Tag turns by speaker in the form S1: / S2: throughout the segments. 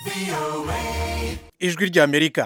S1: ijwi ry'amerika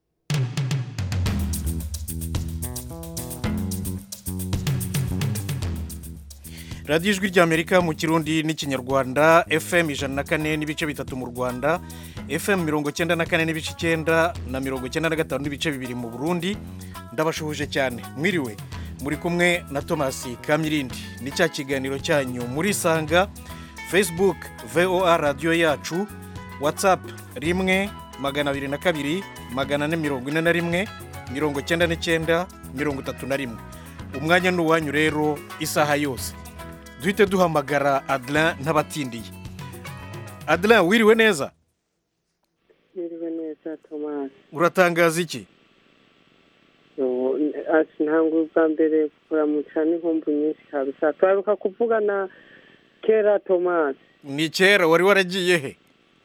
S1: radiyo ijwi ry'amerika mu kirundi n'ikinyarwanda fm ijana na kane n'ibice bitatu mu rwanda fm mirongo cyenda na kane n'ibice icyenda na mirongo cyenda na gatanu n'ibice bibiri mu burundi ndabashuhuje cyane mwiriwe muri kumwe na tomasi kamirindi ni cya kiganiro cyanyu murisanga facebook voa radiyo yacu whatsapp rimwe magana abiri na kabiri magana ane mirongo ine na rimwe mirongo cyenda n'icyenda mirongo itatu na rimwe umwanya ni uwanyu rero isaha yose duhite duhamagara adeline ntabatindiye adeline wiriwe neza
S2: Niriwe neza Thomas.
S1: uratangaza iki
S2: Yo, ati ntabwo ubwa mbere kuramutsa n'inkumbu nyinshi kabisa turaruka kuvugana kera Thomas.
S1: ni kera wari waragiye he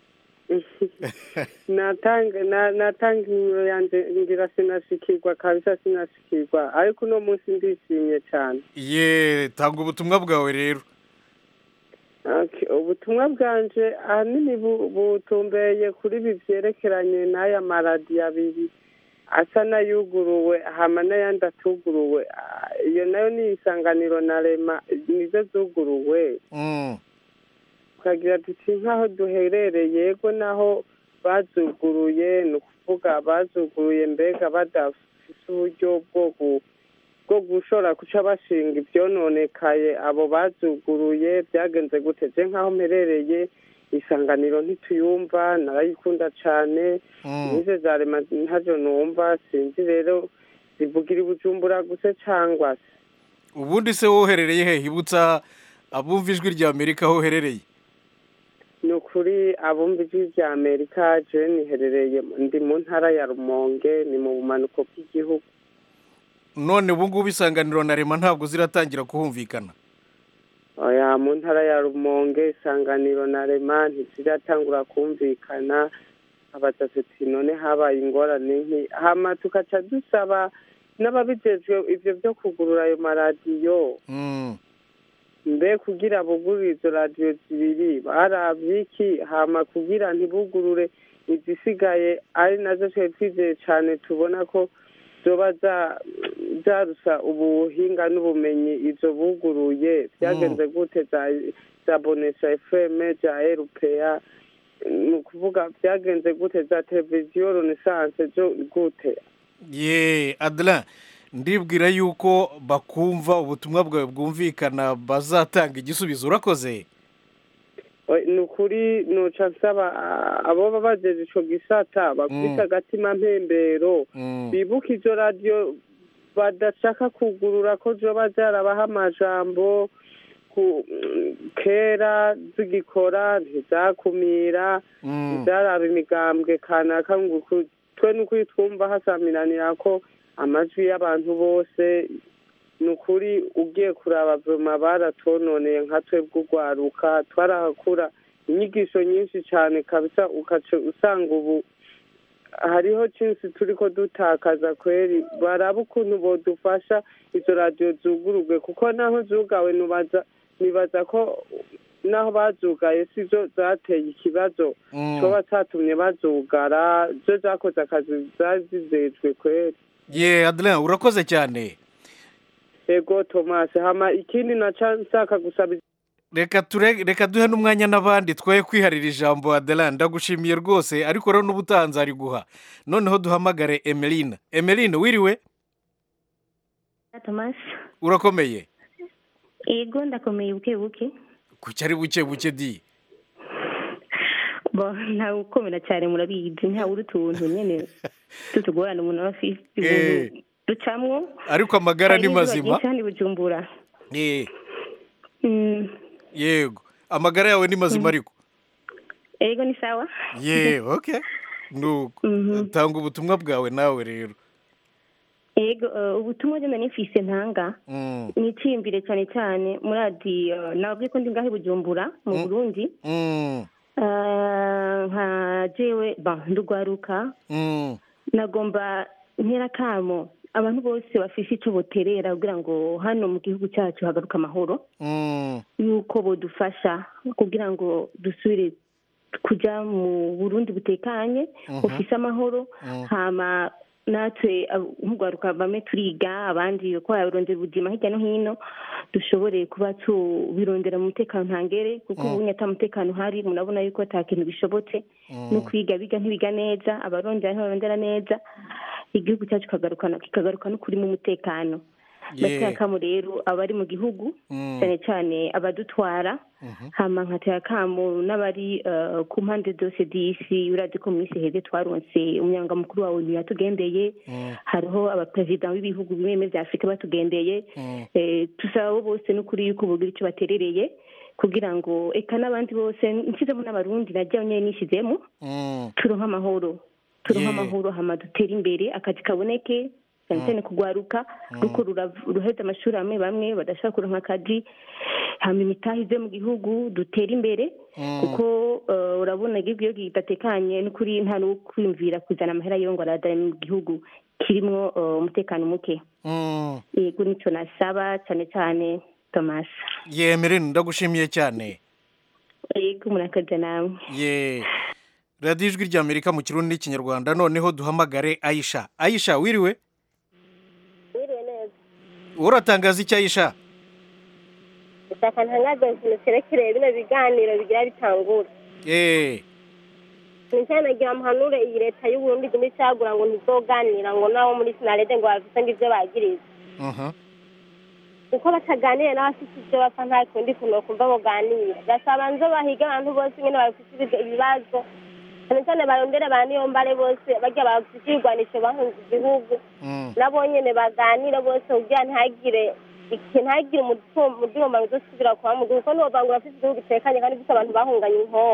S2: natanga na- natanga nimero yanjye ngira sinashikirwa kabisa sinashikirwa ariko uno munsi ndishimye cyane
S1: ye tanga ubutumwa bwawe rero
S2: Okay, ubutumwa bwanje ahanini bu- butumbeye kuri ibi byerekeranye n'aya maradiyo abiri asa n'ayuguruwe hama n'ayandi atuguruwe Ah, iyo nayo ni isanganiro na rema nizo zuguruwe
S1: Mm,
S2: tukagira tuti nk'aho duherereye yego naho bazuguruye ni ukuvuga bazuguruye mbega badafite uburyo bwo gu- bwo gushobora guca bashinga ibyononekaye abo bazuguruye byagenze gute je nk'aho mperereye isanganiro ntituyumva narayikunda cane
S1: mm.
S2: nize za rema ntajo numva sinzi rero zivugira i bujumbura gusa cangwa se
S1: ubundi se woherereye he hibutsa abumva ijwi ry'amerika aho uherereye
S2: ni ukuri abumva ijwi rya amerika je niherereye ndi mu ntara ya rumonge ni mu bumanuko bw'igihugu
S1: none ubu ngubu isanganiro na rema ntabwo ziratangira kuhumvikana
S2: oya mu ntara ya rumonge isanganiro na rema ntiziratangura kumvikana abaza tuti none habaye ingorane nki hama tukaca dusaba n'ababijejwe ivyo vyo kugurura ayo maradiyo
S1: Mm,
S2: mbe kugira bugurure izo radiyo zibiri baravye iki hama kugira ntibugurure izisigaye ari nazo twari twizeye cane tubona ko zoba za- zarusa ubuhinga n'ubumenyi izo buguruye vyagenze gute za za bonesha fm za rpa ni ukuvuga vyagenze gute za televiziyo renaissance zo gute
S1: ye adeline ndibwira yuko bakumva ubutumwa bwawe bwumvikana bazatanga igisubizo urakoze
S2: Oe, ni ukuri noca nsaba ah, abo baba bajeje ico gisata bakubita
S1: Mm.
S2: agatima mpembero
S1: Mm,
S2: bibuka izo radiyo badashaka kugurura ko zoba zarabaha amajambo ku kera zigikora ntizakumira
S1: mm.
S2: ntizaraba imigambwe kanaka ngo ku- twe n'ukuri twumva hasamiranira ko amajwi y'abantu bose ni ukuri ugiye kuraba vuma baratononeye nka twebwe urwaruka twarahakura inyigisho nyinshi cyane kabisa ukaca usanga ubu hariho cyinshi turi ko dutakaza kweri baraba ukuntu bodufasha izo radiyo zugururwe kuko naho zugawe nubaza nibaza ko naho bazugaye si zo zateye ikibazo
S1: Mm.
S2: coba catumye bazugara zo zakoze akazi zari zizejwe kweri
S1: ye adeline urakoze cyane
S2: ego tomasi hama ikindi naca nshaka gusaba
S1: reka ture reka duhe n'umwanya n'abandi twoye kwiharira ijambo adeline ndagushimiye rwose ariko rero n'ubutaha nzariguha noneho duhamagare emeline emeline wiriwe
S3: Thomas
S1: urakomeye
S3: ego ndakomeye buke buke
S1: kuki ari buke buke di
S3: bo ntawe ukomera cyane murabizi ntawe uri utuntu nyene tutugorana umuntu aba afise
S1: Eh.
S3: ibintu ducamwo
S1: ariko amagara ni
S3: Hari izuba
S1: mazima
S3: ryinshi hano i bujumbura
S1: Eh,
S3: Mm,
S1: yego amagara yawe ni mazima ariko
S3: ego ni sawa
S1: ye okay nuko
S3: Mhm.
S1: tanga ubutumwa bwawe nawe rero
S3: ego eh, ubutumwa jye nifise ntanga
S1: Mm,
S3: nicimbire cyane cyane muradi eh, nabwiye ko ndi ngaho i bujumbura mu
S1: Mm.
S3: burundi
S1: mm,
S3: Eh, nka jewe ba ndugwaruka
S1: mm,
S3: nagomba ntera kamo abantu bose bafise ico boterera kugira ngo hano mu gihugu cyacu hagaruka amahoro
S1: mm,
S3: yuko bodufasha kugira ngo dusubire kuja mu burundi butekanye
S1: Mhm.
S3: bufise amahoro
S1: Mm.
S3: hama natwe ab- nk'urwaruka bamwe turiga abandi ko barondera ubuzima hirya no hino dushobore kuba tubirondera mu mutekano ntangere kuko
S1: Mm.
S3: ubu ata mutekano uhari murabona yuko ata kintu bishobotse
S1: Mm.
S3: no kwiga biga ntibiga neza abarondera ntibarondera neza igihugu cyacu kikagarukana kikagaruka no kuri mu mutekano
S1: Yeah.
S3: bateye akamo rero abari mu gihugu
S1: Mm.
S3: cyane cyane abadutwara
S1: Mhm.
S3: hama nkatera akamo n'abari eh, ku mpande zose d'isi urazi ko mu minsi heze twaronse umunyangamukuru wa onu yatugendeye
S1: Mm.
S3: hariho abaperezida b'ibihugu bimwe bimwe bya afurika batugendeye
S1: Mm.
S3: Eh, tusaba abo bose n'ukuri yuko bogira icyo baterereye kugira ngo eka n'abandi bose nshyizemo n'abarundi najya nyine nishyizemo
S1: Mm.
S3: turonke amahoro turonke
S1: Yeah.
S3: amahoro hama dutere imbere akazi kaboneke cyane cyane kugwaruka ruko rurav- ruheza amashuri amwe bamwe badashaka kuronka akazi hama imitahe ize mu gihugu dutere imbere
S1: Mm.
S3: kuko eh, urabona igihugu iyo kidatekanye n'ukuri nta n'ukwiyumvira kuzana amahera yo ngo aradane mu gihugu kirimo eh, umutekano muke
S1: Mm.
S3: yego nicyo nasaba cyane cyane thomas
S1: yemere ndagushimiye cyane
S3: yego murakaza nawe
S1: ye radiyo ijwi ry'amerika mu kirundi n'ikinyarwanda noneho duhamagare ayisha ayisha wiriwe
S4: wiriwe neza
S1: uratangaza icyo ayisha
S4: gushaka ntangazo ikintu cyerekeye bino biganiro bigira bitangura
S1: eee
S4: ni cyane nagira muhanure iyi leta y'uburundi iguma icagura ngo ntizoganira ngo nabo muri sinarede ngo bafise ngo ivyo bagiriza kuko bataganiriye n'abafite ivyo bapfa nta kundi kuntu bakumva boganira gasaba nzo bahiga abantu bose nyene bafite ibiga- ibibazo cyane cyane barondere ba niyombare bose barya bafite ibigwanisho bahunze igihugu nabo nyene baganire bose kugira ntihagire iki ntihagire umudumbano uzosubira kuba mu gihugu kuko ntiwovanga urafite igihugu gitekanye kandi gifite abantu bahunganye inkoho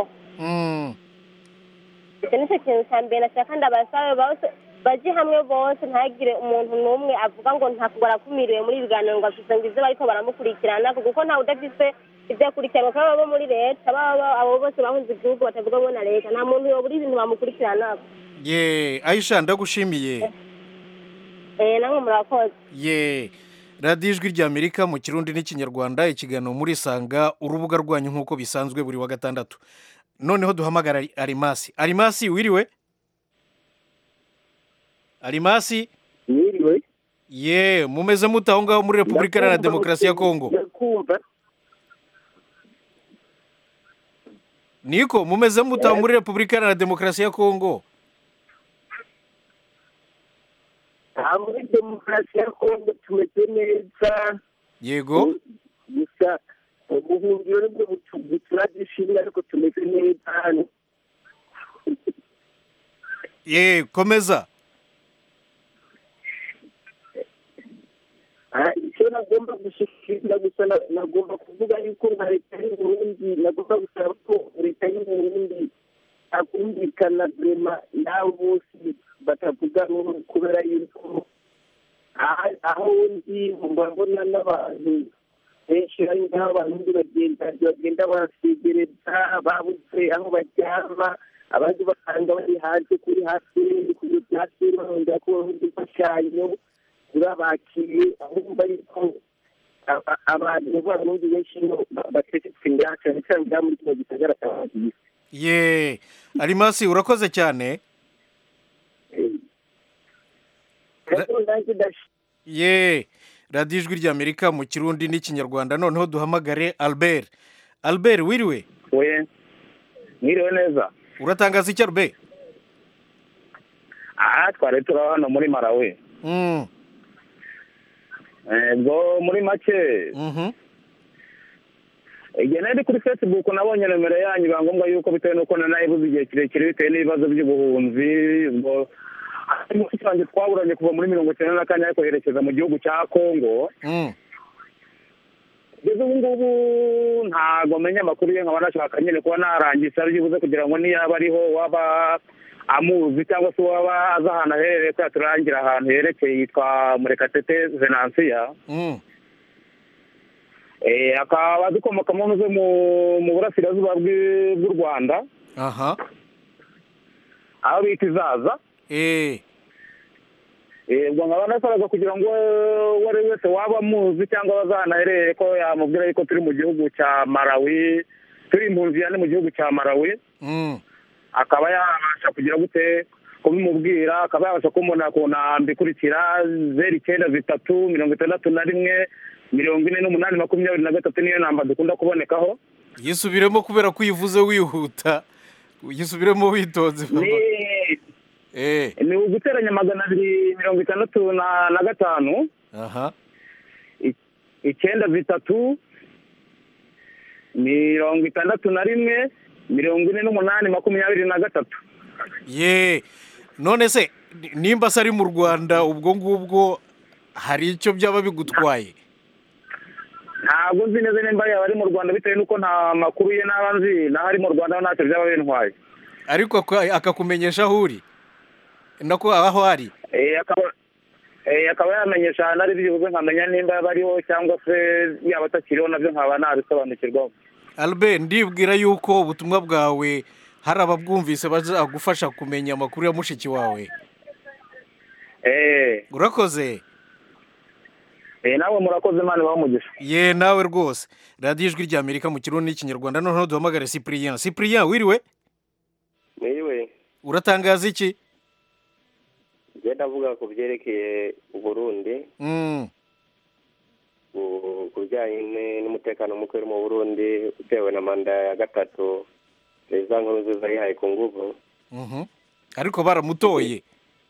S4: icyo nicyo kintu cya mbere nashaka ndabasabe bose baje hamwe bose ntihagire umuntu n'umwe avuga ngo ntabwo arakumiriwe muri ibi biganiro ngo afise ngo ivyo bariko baramukurikirana kuko ntawe udafise ivyo akurikiranwa kandi abo muri leta baba abo bose bahunze igihugu batavuga ngo na leta nta muntu yobura ibintu bamukurikiranako
S1: ye ayisha ndagushimiye
S4: eh namwe murakoze
S1: ye radiyo ijwi ry'amerika mu kirundi n'ikinyarwanda ikiganiro muri sanga urubuga rwanyu nk'uko bisanzwe buri wa gatandatu noneho duhamagara arimasi arimasi wiriwe arimasi
S5: Mwiriwe.
S1: ye mumeze mute aho ngaho muri repubulika iharanira demokarasi ya kongo
S5: Ndakumva.
S1: niko mumeze mute aho muri repubulika iharanira demokarasi ya kongo
S5: Aha muri demokarasi ya Kongo tumeze neza.
S1: yego
S5: Gusa ubuhungiro nibwo butu- buturagishimwe ariko tumeze neza hano.
S1: ye komeza
S5: Ah, icyo nagomba gushikiriza gusa na- nagomba kuvuga yuko nka leta y'u Burundi nagomba gusaba ko leta y'u Burundi akumvikana vrema n'abo bose batavuga rumwe kubera yuko aha- aho ndi mbabona n'abantu benshi hari nk'aho abantu bagenda bagenda barasegereza babuze aho baryama abandi basanga bari hanze kuri hasi ku byatsi barondera ko baronka imfashanyo urabakiriye ahumva yuko aba- abantu b'abarundi benshi bategetswe ngaha cyane cyane ngaha muri kino gisagara cya Bagiye.
S1: ye arimasi urakoze cyane
S5: rero nanjye ndash-
S1: ye radiyo ijwi ry'amerika mu kirundi n'ikinyarwanda noneho duhamagare albert albert wiriwe
S6: we mwiriwe neza
S1: uratangaza icyo albert
S6: aha twari turi hano muri marawi
S1: Mm,
S6: ubwo muri make
S1: mhm.
S6: igihe nari kuri facebook nabonye nomero yanyu biba ngombwa yuko bitewe n'uko nanayibuze igihe kirekire bitewe n'ibibazo by'ubuhunzi ubwo mushiki wanjye twaburanye kuva muri mirongo icyenda na kane ariko yerekeza mu gihugu cya kongo
S1: Mm,
S6: kugeza ubu ngubu ntago menya amakuru ye nkaba nashaka nyine kuba narangisha byibuze kugira ngo niyaba ariho waba amuzi cyangwa se waba azi ahantu aherereye ko yaturangira ahantu yerekeye yitwa murekatete venansiya
S1: mm.
S6: Eh, akaba dukomoka mu ntuze mu mu burasirazuba bw'i- bw'u rwanda
S1: aha
S6: aho bita izaza
S1: eh
S6: Eh, ubwo nkaba nasabaga kugira ngo uwo ari we wese waba amuzi cyangwa abazi ahantu aherereye ko yamubwira yuko turi mu gihugu cya marawi turi impunzi yani mu gihugu cya marawi
S1: Mm.
S6: akaba yabasha kugira gute kubimubwira akaba yabasha kumubona ku namba ikurikira zeru icyenda zitatu mirongo itandatu na rimwe mirongo ine n'umunani makumyabiri na gatatu niyo namba dukunda kubonekaho
S1: yisubiremo kubera ko uyivuze wihuta yisubiremo witonze
S6: ni
S1: eh
S6: ni uguteranya magana abiri mirongo itandatu na na gatanu
S1: aha
S6: icyenda zitatu mirongo itandatu na rimwe mirongo ine n'umunani makumyabiri na gatatu
S1: ye none se ni- nimba se ari mu rwanda ubwo ngubwo hari icyo byaba bigutwaye
S6: ntabwo nzi neza nimba yaba ari mu rwanda bitewe n'uko nta makuru ye n'aba nzi naho ari mu rwanda ntacyo byaba bintwaye
S1: ariko aka- akakumenyesha aho uri nako aho ari
S6: Eh, akaba eh, akaba yamenyesha ahantu ari byibuze nkamenya nimba yaba ariho cyangwa se yaba atakiriho nabyo nkaba nabisobanukirwaho
S1: albert ndibwira yuko ubutumwa bwawe hari ababwumvise bazagufasha kumenya amakuru ya mushiki wawe
S6: Eh,
S1: urakoze
S6: eh, nawe murakoze imana ibahe umugisha
S1: ye nawe rwose radiyo ijwi rya amerika mu kirundi n'ikinyarwanda noneho duhamagare cyprien cyprien wiriwe
S7: niwe
S1: uratangaza iki
S7: ngenda avuga ku byerekeye uburundi
S1: Mm,
S7: ku- ku bijyanye ne- n'umutekano muke uri mu burundi utewe na manda ya gatatu perezida nkurunziza yihaye ku nguvu
S1: mhm. ariko baramutoye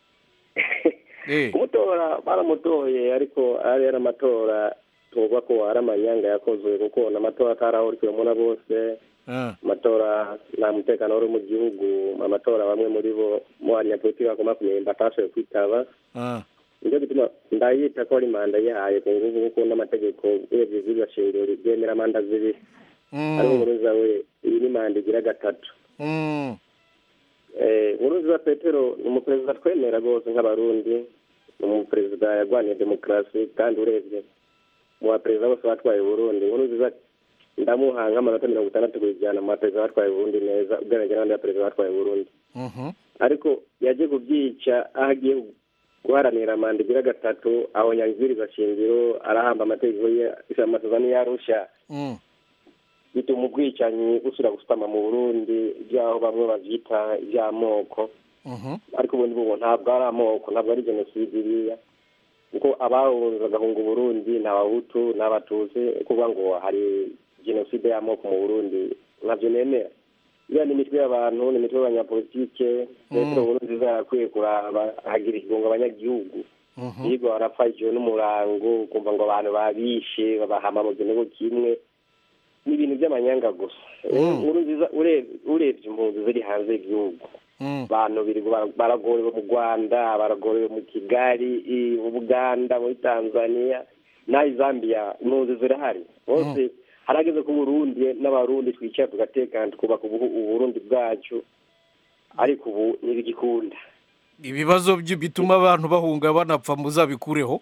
S1: Eh,
S7: kumutora baramutoye ariko ari ari amatora tuvuga ko ari amanyanga yakozwe kuko ni amatora atarahurikiwemo na bose
S1: ah,
S7: amatora nta mutekano wari mu gihugu amatora bamwe muri bo mu banyapolitiki bagomba kumenya batashoboye kwitaba
S1: ah.
S7: nicyo gituma ndayita ko ari manda yihaye ku nguvu kuko n'amategeko urebye ziriya shingiro ryemera manda zibiri ariko
S1: Mm,
S7: nkuruza we iyi ni manda igira gatatu
S1: mm,
S7: Eh, nkuruza petero ni umuperezida twemera rwose nk'abarundi ni umuperezida yarwaniye demokarasi kandi urebye mu baperezida bose batwaye uburundi nkuruziza ndamuha nk'amanota mirongo itandatu ku ijana mu baperezida batwaye uburundi neza ugereranyije n'abandi baperezida batwaye uburundi
S1: mhm.
S7: ariko yagiye kubyica aho agiye guharanira manda igira gatatu aho nyangiriza shingiro arahamba amategeko ye amasezerano yarusha
S1: Mm,
S7: bituma ubwicanyi busubira gusutama mu burundi ibyaho bamwe babyita iby'amoko
S1: mhm.
S7: ariko ubundi bubu ntabwo ari amoko ntabwo ari jenoside iriya kuko abahunze bagahunga uburundi ni abahutu ni abatutsi kuvuga ngo hari jenoside y'amoko mu burundi ntabyo nemera iriya ni imitwe y'abantu ni imitwe y'abanyapolitike petero nkuru nziza yarakwiye kuraba ahagira ikigongo abanyagihugu
S1: Mhm.
S7: yigo barapfa ijoro n'umurango ukumva ngo abantu babishe babahama mu gihugu kimwe ni ibintu by'amanyanga gusa
S1: Mm.
S7: nkuru nziza urebye urebye impunzi ziri hanze y'igihugu
S1: Mm,
S7: abantu birirwa bara- baragorewe mu rwanda baragorewe mu kigali i- mu buganda muri tanzania n'aho zambia impunzi zirahari bose harageze ku burundi n'abarundi twicara tugatekana tukubaka ubu- uburundi bwacu ariko ubu ntibigikunda
S1: ibibazo byi- bituma abantu bahunga banapfa muzabikureho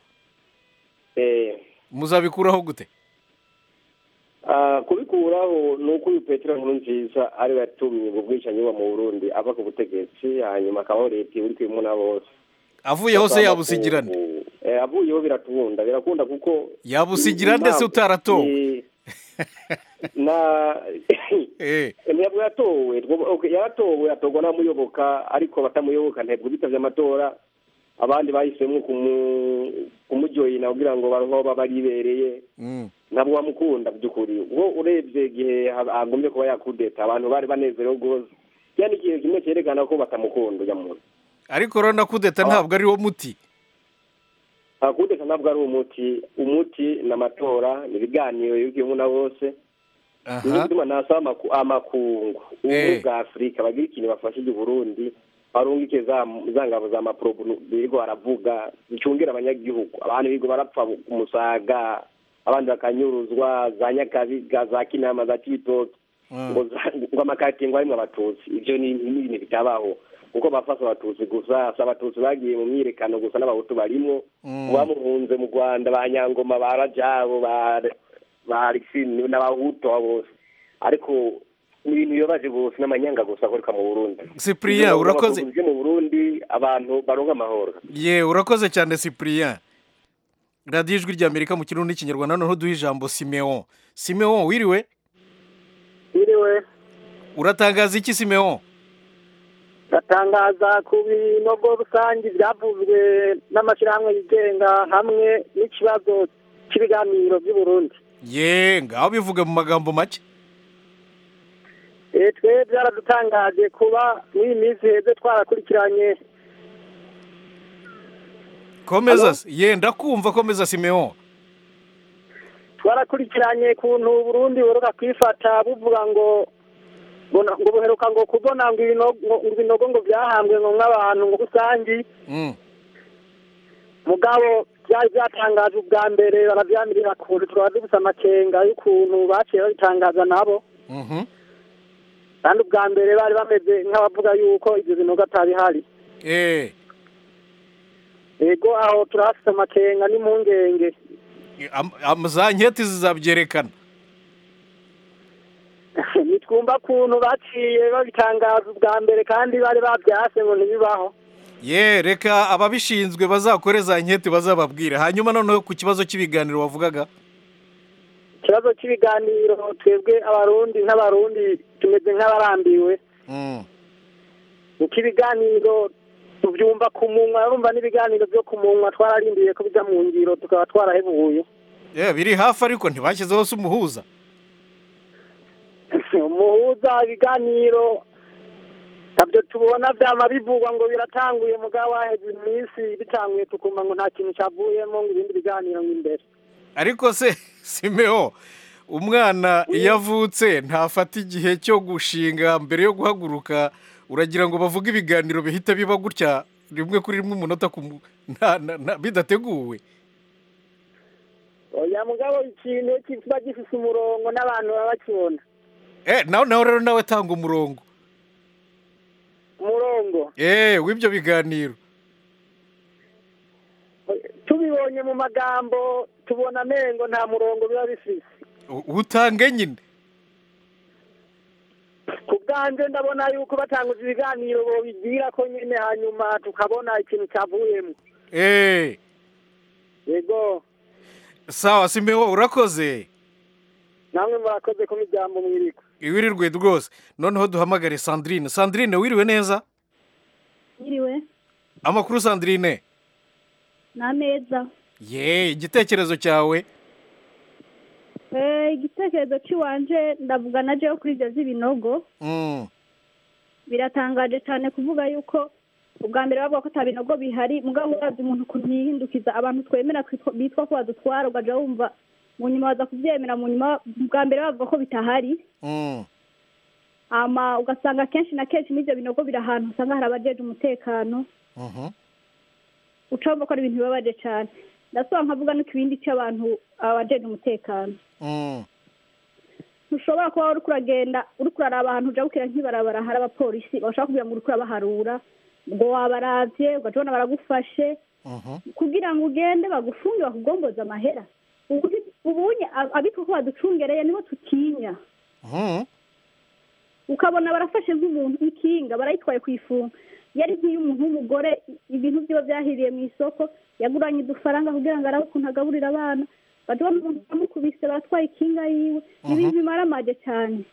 S7: Eh,
S1: muzabikuraho gute
S7: ah, kubikuraho ni uko uyu petero nkuru nziza ariwe yatumye ubwo bwicanyi buba mu burundi ava ku butegetsi hanyuma akabaho leta iri kwimuna na bose
S1: avuyeho se yabusigirane
S7: Eh, avuyeho birakunda birakunda kuko
S1: yabusigira nde se utaratowe
S7: Ni- na
S1: Eh,
S7: ntabwo yatowe Twoba- okay, yaratowe atorwa n'amuyoboka ariko batamuyoboka ntibwo bitabye amatora abandi bahisemo kumu- kumuryohina kugira ngo baronke aho baba baribereye
S1: mm,
S7: ntabwo bamukunda by'ukuri ubwo urebye igihe ha- hagombye kuba yakudeta abantu bari banezerewe rwose kiya ni ikintu kimwe cyerekana ko batamukunda ujya muntu
S1: ariko rero na kudeta ntabwo ari wo muti
S7: kudeta ntabwo ari umuti umuti ni amatora ni ibiganiro yubwiyemo na bose niyo
S1: aha
S7: gituma nasaba amaku- amakungu ubumwe
S1: Eh.
S7: bwa afurika bagira ikintu bafashije uburundi barungike za za ngabo za maporobo birirwa baravuga zicungira abanyagihugu abantu birirwa barapfa ku musaga abandi bakanyuruzwa za nyakabiga za kinama za kibitoki
S1: Mm,
S7: ngo za- ngo amakaritsiye ngo harimwo abatutsi ibyo ni ni ibintu bitabaho kuko bafashe abatutsi gusa si abatutsi bagiye mu myiyerekano gusa n'abahutu barimwo
S1: mm,
S7: bamuhunze mu rwanda ba nyangoma ba rajabo ba ba alexine n'abahutu abo bose ariko ni ibintu bibabaje bose n'amanyanga gusa akoreka mu burundi
S1: cyprien urakoze
S7: byo mu burundi abantu baronka amahoro
S1: ye urakoze cyane cyprien radiyo ijwi rya amerika mu kirundi n'ikinyarwanda noneho duha ijambo simeon simeon wiriwe
S2: Iriwe
S1: uratangaza iki simeon
S5: batangaza ku binogo rusange byavuzwe n'amashyirahamwe yigenga hamwe n'ikibazo cy'ibiganiro by'u Burundi
S1: ye ngaho bivuge mu magambo make
S5: Eh, twe byaradutangaje kuba muri iyi minsi heze twarakurikiranye
S1: komeza se. ye ndakumva komeza simeon
S5: twarakurikiranye kuntu Burundi buheruka kwifata buvuga ngo ngo na- ngo buheruka ngo kubona ngo ibinogo ngo ibinogo ngo byahambwe ngo nk'abantu ngo rusangi
S1: Mm.
S5: mugabo byari byatangajwe ubwa mbere barabyamirira kure turaba dufite amakenga y'ukuntu baciye babitangaza nabo
S1: Mhm.
S5: kandi ubwa mbere bari bameze nk'abavuga yuko ibyo binogo atabihari
S1: Eh,
S5: yego aho turahafite amakenga n'impungenge
S1: am- am- za nketi zizabyerekana
S5: nitwumva kuntu baciye babitangaza ubwa mbere kandi bari babyase ngo ntibibaho
S1: ye reka ababishinzwe bazakore za nketi bazababwire hanyuma noneho ku kibazo cy'ibiganiro wavugaga
S5: ikibazo cy'ibiganiro twebwe abarundi nk'abarundi tumeze nk'abarambiwe
S1: Mm.
S5: kuko ibiganiro tubyumva ku munwa urumva n'ibiganiro byo ku munwa twararindiye ko bijya mu ngiro tukaba twarahebuye
S1: ye biri hafi ariko ntibashyizeho se umuhuza
S5: umuhuza ibiganiro ntabyo tubona byama bivugwa ngo biratanguye mugabo waheze iminsi bitanguye tukumva ngo nta kintu cyavuyemo ngo ibindi biganiro ngo imbere
S1: ariko se simeo umwana iyo avutse ntafata igihe cyo gushinga mbere yo guhaguruka uragira ngo bavuge ibiganiro bihita biba gutya rimwe kuri rimwe umunota ku mu- nta- na- na- bidateguwe
S5: oya mugabo ikintu kiba gifise umurongo n'abantu baba bakibona
S1: eh nawe nawe rero nawe tanga umurongo
S5: umurongo
S1: eh w'ibyo biganiro
S5: tubibonye mu magambo tubona amengo nta murongo biba bifise
S1: U- utange nyine
S5: ku bwanjye ndabona yuko batanguza ibiganiro bobigira ko nyine hanyuma tukabona ikintu cyavuyemo
S1: eh
S5: yego
S1: sawa simeo urakoze
S5: namwe murakoze ko mijyambo mwiriko
S1: iwirirwe rwose noneho duhamagare sandrine sandrine wiriwe neza
S8: Yiriwe
S1: amakuru sandrine
S8: ni ameza
S1: ye igitekerezo cyawe
S8: Eh, igitekerezo cy'iwanje ndavuga na jewe kuri ibyo by'ibinogo
S1: Mm.
S8: biratangaje cyane kuvuga yuko ubwa mbere bavuga ko ata binogo bihari mugabo uravye umuntu ukuntu yihindukiza abantu twemera kwitwa- bitwa ko badutwara ugaja wumva mu nyuma baza kubyemera mu nyuma bwa mbere bavuga ko bitahari
S1: Mm.
S8: ama ugasanga kenshi na kenshi n'ibyo binogo biri ahantu usanga hari abajeje umutekano
S1: Mhm.
S8: uca wumva ko ari ibintu bibabaje cyane ndasaba nkavuga nuko ibindi cy'abantu abajeje umutekano
S1: Mm.
S8: ntushobora kuba uri kuragenda uri kuraraba ahantu ujya bukira nk'ibarabara hari abapolisi bashaka kugira ngo uri kurabaharura ngo wabaravye ugaca ubona baragufashe
S1: Mhm.
S8: kugira ngo ugende bagufunge bakugomboze amahera Ubu- ubunye ab- abitwa ko baducungereye nibo tutinya
S1: Mhm.
S8: ukabona barafashe nk'umuntu ikinga barayitwaye ku ifunga yari nk'iy'umuntu w'umugore i- ibintu byiwe byahiriye mu isoko yaguranye udufaranga kugira ngo arabe ukuntu agaburira abana badubona umuntu bamukubise baratwaye ikinga yiwe ni ibintu bimara amage cyane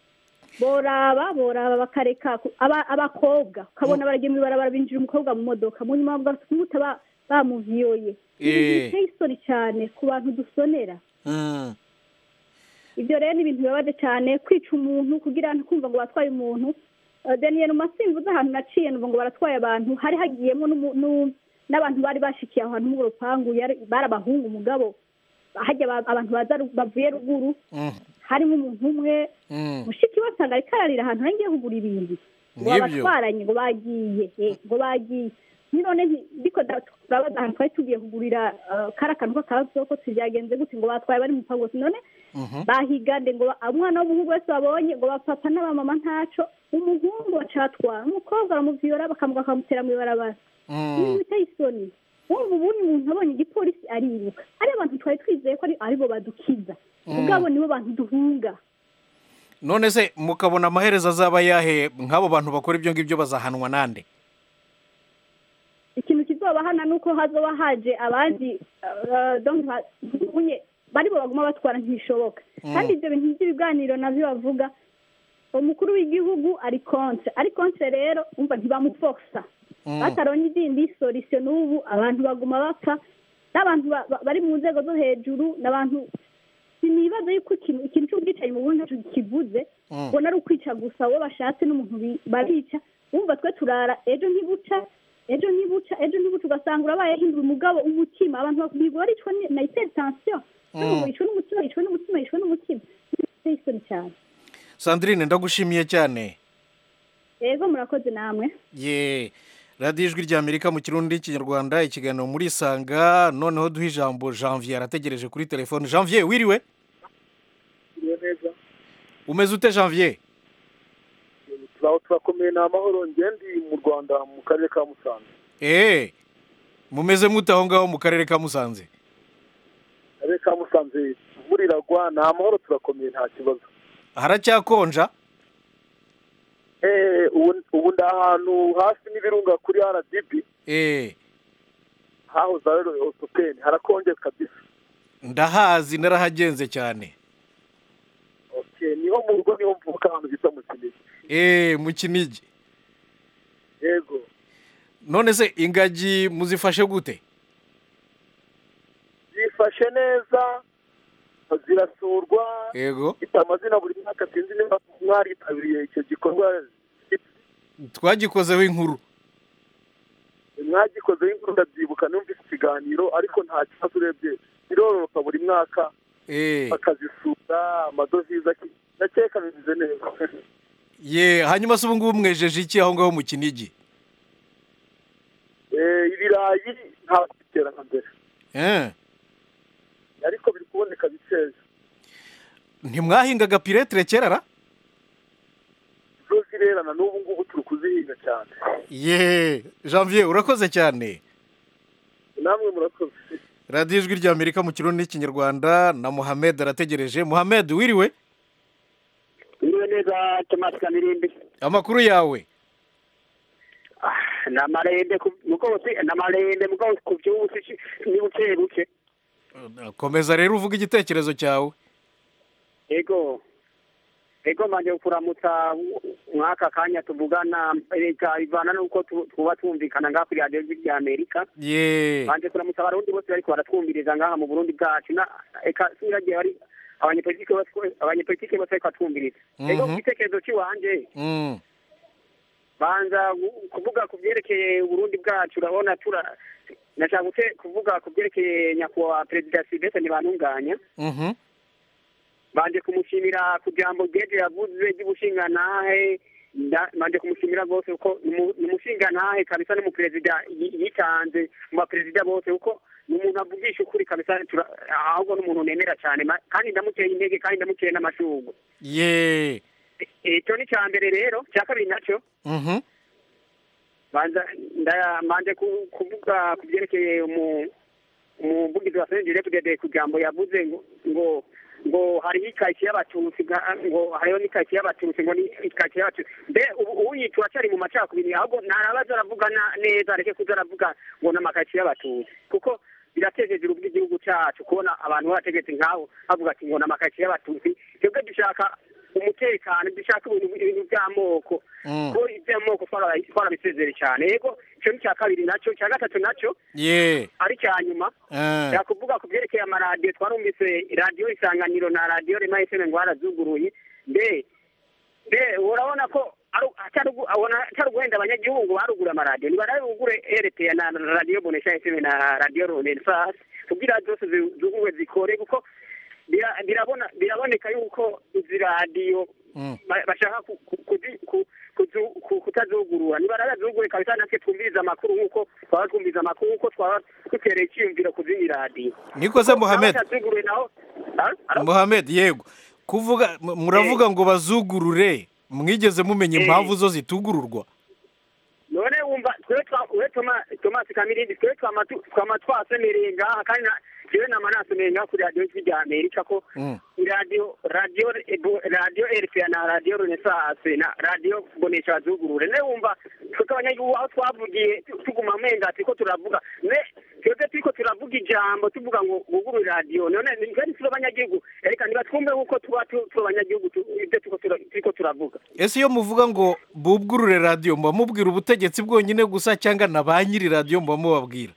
S8: boraba boraba bakareka ku- aba- abakobwa ukabona baragiye mu ibarabara binjira umukobwa mu modoka mu nyuma bagahita ba- bamuviyoye ni ibintu
S1: Eh.
S8: biteye isoni cyane ku bantu dusonera
S1: Mm.
S8: ibyo rero ni ibintu bibabaje cyane kwica umuntu kugira ngo kumva ngo batwaye umuntu Eh, daniel masimbuze ahantu naciye numva ngo baratwaye abantu hari hagiyemo n'umu- n'u- n'abantu bari bashikiye aho hantu mu rupangu yari- bari abahungu umugabo hajya aba- abantu baza ru- bavuye ruguru
S1: Mm.
S8: harimo umuntu umwe
S1: Mm.
S8: mushiki we asanga ariko ararira ahantu nagiye kugura ibintu ngo
S1: Nibyo.
S8: babatwaranye ngo bagiye eh, ngo bagiye none nti- ndiko nda- turabaza ahantu twari tugiye kugurira eh, kari akantu k'akazoko tubyagenze gute ngo batwaye bari mu rupangu none
S1: Mhm.
S8: bahigande ngo ba- umwana w'umuhungu wese babonye ngo bapapa n'abamama ntaco umuhungu bacatwara umukobwa baramuviyora bakamuga bakamutera mu ibarabara ibintu
S1: Mm.
S8: biteye isoni wumva ubundi umuntu abonye igipolisi ariruka ari abantu twari twizeye ko ari aribo badukiza ubwabo nibo bantu duhunga
S1: none se mukabona amaherezo azaba yahe nk'abo bantu bakora ibyo ngibyo bazahanwa nande
S8: ikintu kizobahana ni uko hazoba haje abandi eh, donc ha- unye baribo baguma batwara ntibishoboka kandi ibyo bintu by'ibiganiro navyo bavuga umukuru w'igihugu ari kontre ari kontre rero umva ntibamuforsa
S1: Mm.
S8: bataronye izindi solisiyo n'ubu abantu baguma bapfa n'abantu ba- ba- bari mu nzego zo hejuru n'abantu sinibaza yuko ikintu ikintu cy'ubwicanyi mu burundi ntacyo kivuze
S1: Mm.
S8: ubona ari ukwica gusa uwo bashatse n'umuntu bi- barica wumva twe turara ejo ntibuca ejo ntibuca ejo ntibuca ugasanga urabaye hindura umugabo umutima abantu bigora icwa ni- na hypertension n'umuntu yicwa n'umutima yicwa n'umutima yicwa n'umutima biteye isoni cyane
S1: sandrine ndagushimiye cyane
S8: yego murakoze namwe
S1: ye radiyo ijwi ry'amerika mu kirundi n'ikinyarwanda ikiganiro muri isanga noneho duha ijambo janvier arategereje kuri telefone janvier wiriwe
S9: neza
S1: umeze ute janvier
S9: turaho turakomeye ni amahoro ngendi mu rwanda mu karere ka musanze
S1: eee mumeze mute aho ngaho mu karere ka musanze
S9: akarere ka musanze imvura iragwa ni amahoro turakomeye nta kibazo
S1: haracyakonja
S9: Eh, ubu ubu ndi ahantu hafi n'ibirunga kuri rdb
S1: eee
S9: hahoze ari osopeni harakonje kabisa
S1: ndahazi narahagenze cyane
S9: okay niho mu rugo niho mvuka ahantu bita mu kinigi
S1: eee mu kinigi
S9: yego
S1: none se ingagi muzifashe gute
S9: zifashe neza zirasurwa
S1: yego
S9: ifite amazina buri mwaka sinzi niba mwaritabiriye icyo gikorwa
S1: twagikozeho inkuru
S9: mwagikozeho inkuru ndabyibuka numvise ikiganiro ariko nta kibazo urebye birororoka buri mwaka
S1: eee
S9: bakazisura amadovize aki- ndakeka bimeze neza
S1: ye hanyuma se ubu ngubu mwejeje iki aho ngaho mu kinigi
S9: Eh, ibirayi ntabwo bitera nka mbere
S1: eee
S9: ariko biri kuboneka bikeya
S1: ntimwahingaga piretire kera ra
S9: zo zirerana n'ubu ngubu turi kuzihinga cyane
S1: ye janvier urakoze cyane
S9: namwe murakoze
S1: radiyo ijwi ry'amerika mu kirundi n'ikinyarwanda na muhamed arategereje muhamed wiriwe
S10: Iriwe neza Thomas Kamirimbi.
S1: amakuru yawe
S10: Ah, na marende ku mugozi na marende mugozi ku byusi ni buke buke.
S1: komeza rero uvuga igitekerezo cyawe
S10: Ego. Ego manje kuramutsa mwaka kanya tuvugana reka ivana nuko tu- tuba twumvikana ngaha kuri radio ya Amerika.
S1: ye
S10: Manje kuramutsa abarundi bose bariko baratwumviriza ngaha mu Burundi bwacu na eka siragiye bari abanyepolitike bose abanyepolitike bose bariko batwumviriza. Ego
S1: Mhm.
S10: igitekerezo ciwanje
S1: Mm,
S10: banza gu- kuvuga ku byerekeye uburundi bwacu urabona tura nashaka gute- kuvuga ku byerekeye nyakubahwa perezida silvestre ntibantunganya
S1: mhm,
S10: banje kumushimira ku jambo ryeje yavuze ry'ubushingantahe nda- banje kumushimira rwose kuko ni umu- ni umushingantahe kabisa n'umuperezida yi- yitanze mu baperezida bose kuko ni umuntu avugisha ukuri kabisa tura- ahubwo ni umuntu nemera cyane ma- kandi ndamuteye intege kandi ndamuteye n'amashurwe
S1: ye
S10: icyo ni icya mbere rero icya kabiri nacyo
S1: mhm,
S10: banza ndamanje ku- kuvuga ku byerekeye umu- umuvugizi wa senjere deputede ku jambo yavuze ngo ngo ngo hariho ikaritsiye y'abatutsi nga- ngo hariho n'ikaritsiye y'abatutsi ngo ni ikaritsiye y'abatutsi mbe ubu ubu yitwa cyari mu macakubiri ahubwo ntarabaza aravuga na- neza areke kuza aravuga ngo ni amakaritsiye y'abatutsi kuko biratejeje urugo igihugu cyacu kubona abantu b'abategetsi nk'abo bavuga ati ngo ni amakaritsiye y'abatutsi twebwe dushaka umutekano dushaka ibintu ibintu by'amoko
S1: mm,
S10: ko iby'amoko twara- twarabisezere cyane yego icyo ni icya kabiri nacyo icya gatatu nacyo
S1: ye
S10: ari icya nyuma
S1: eh,
S10: yakuvuga ku byerekeye amaradiyo twarumvise radiyo isanganiro na radiyo rema efeme ngo barazuguruye mbe mbe urabona ko ari- atari ugu- abona atari uguhenda abanyagihugu barugura amaradiyo nibarabugure rta na na radiyo bonesha efeme na radiyo renesas kugira zose zi- zuguwe zikore kuko bira- birabona biraboneka yuko izi radiyo
S1: mm,
S10: ba- bashaka ku- ku- kuzi- ku- kuzu- ku- kutazugurura nibarazugure kabisa natwe twumviriza amakuru nk'uko twaba twumviriza amakuru nk'uko twaba dutereye icyiyumviro ku zindi radiyo
S1: niko se muhamed
S10: abazazuguruye naho Ah, alo?
S1: muhamed yego kuvuga m- muravuga ngo bazugurure mwigeze mumenya
S10: Eh.
S1: impamvu zo zitugururwa
S10: none wumva twe twa we Toma- thomas kamirindi twe twama tu- twama twasemereye ngaha kandi na- jewe nama nasemereye ngaha kuri radiyo ijwi rya amerika ko
S1: Mm,
S10: radio radio Ebo- radio RPA na radio Renaissance na radio Bonesha zugurure ne wumva twebwe abanyagihugu aho twavugiye tu- tuguma menga turiko turavuga ne twe twebwe turiko turavuga ijambo tuvuga ngo bugurure radiyo none ntitwari turi abanyagihugu reka nibatwumve kuko tuba tu- turi abanyagihugu tu- ibyo turiko tura- turiko turavuga
S1: ese iyo muvuga ngo bubwurure radiyo muba mubwira ubutegetsi bwonyine gusa cyangwa na ba nyiri radiyo muba mubabwira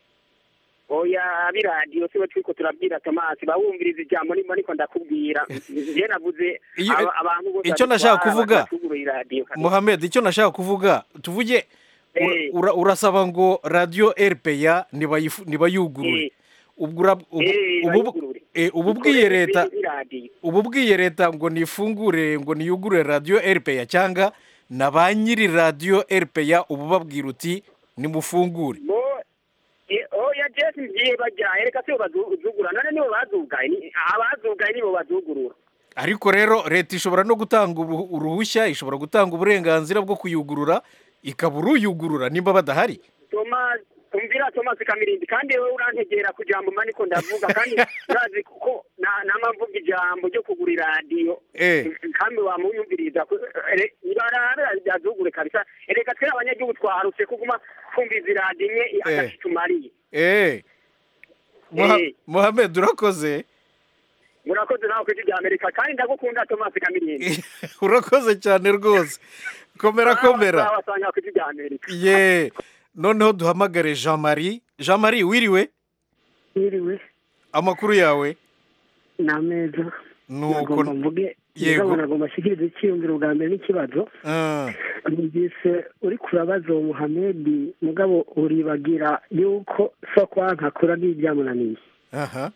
S10: oya ab'iradiyo siwe turiko turabwira tomasi bawumviriza ijambo nimba niko ndakubwira njye navuze
S1: Iyo-
S10: aba- abantu bose
S1: icyo nashaka
S10: batwara,
S1: kuvuga,
S10: batuguruye iradiyo
S1: muhamed icyo nashaka kuvuga tuvuge ura- ura- urasaba ngo radiyo rpa nibayifu- nibayugurure ubwo ura- ubu-
S10: Eh,
S1: ubu-
S10: bayugurure.
S1: eh, ubu bwiye leta
S10: iradiyo
S1: ubu bwiye leta ngo nifungure ngo niyugurure radiyo rpa cyangwa na ba nyiri radiyo rpa ubu babwira uti nimufungure
S10: bo eh, oya jesi ngiye bajyaye reka sibo bazugura none nibo bazugaye ni- abazugaye nibo bazugurura
S1: ariko rero leta ishobora no gutanga ubu- uruhushya ishobora gutanga uburenganzira bwo kuyugurura ikaba uruyugurura nimba badahari
S10: Thomas umvira Thomas Kamirindi kandi wowe urantegera ku jambo mba niko ndavuga kandi urazi kuko na- nama mvuga ijambo ryo kugura iradiyo
S1: Eh.
S10: kandi wamuyumviriza ku- ere- ibarara ryazugure kabisa reka twe abanyagihugu twaharutse kuguma twumviza iradiyo imwe agace tumariye
S1: eee Muha-
S10: Eh.
S1: muhamed urakoze
S10: murakoze nawe ku ijwi rya amerika kandi ndagukunda Thomas Kamirindi
S1: urakoze cyane rwose komera komera
S10: wasanga ku ijwi rya amerika
S1: ye noneho duhamagare jean marie jean marie wiriwe
S11: Yiriwe
S1: amakuru yawe
S11: ni ameza
S1: nuko
S11: nagomba mvuge
S1: Yego.
S11: mugabo nagomba ashyikirize icyiyumviro bwa mbere n'ikibazo
S1: Ah,
S11: numvise uri kurabaza uwo muhamedi mugabo uribagira yuko so kwanka kura n'ibyamunaniye
S1: aha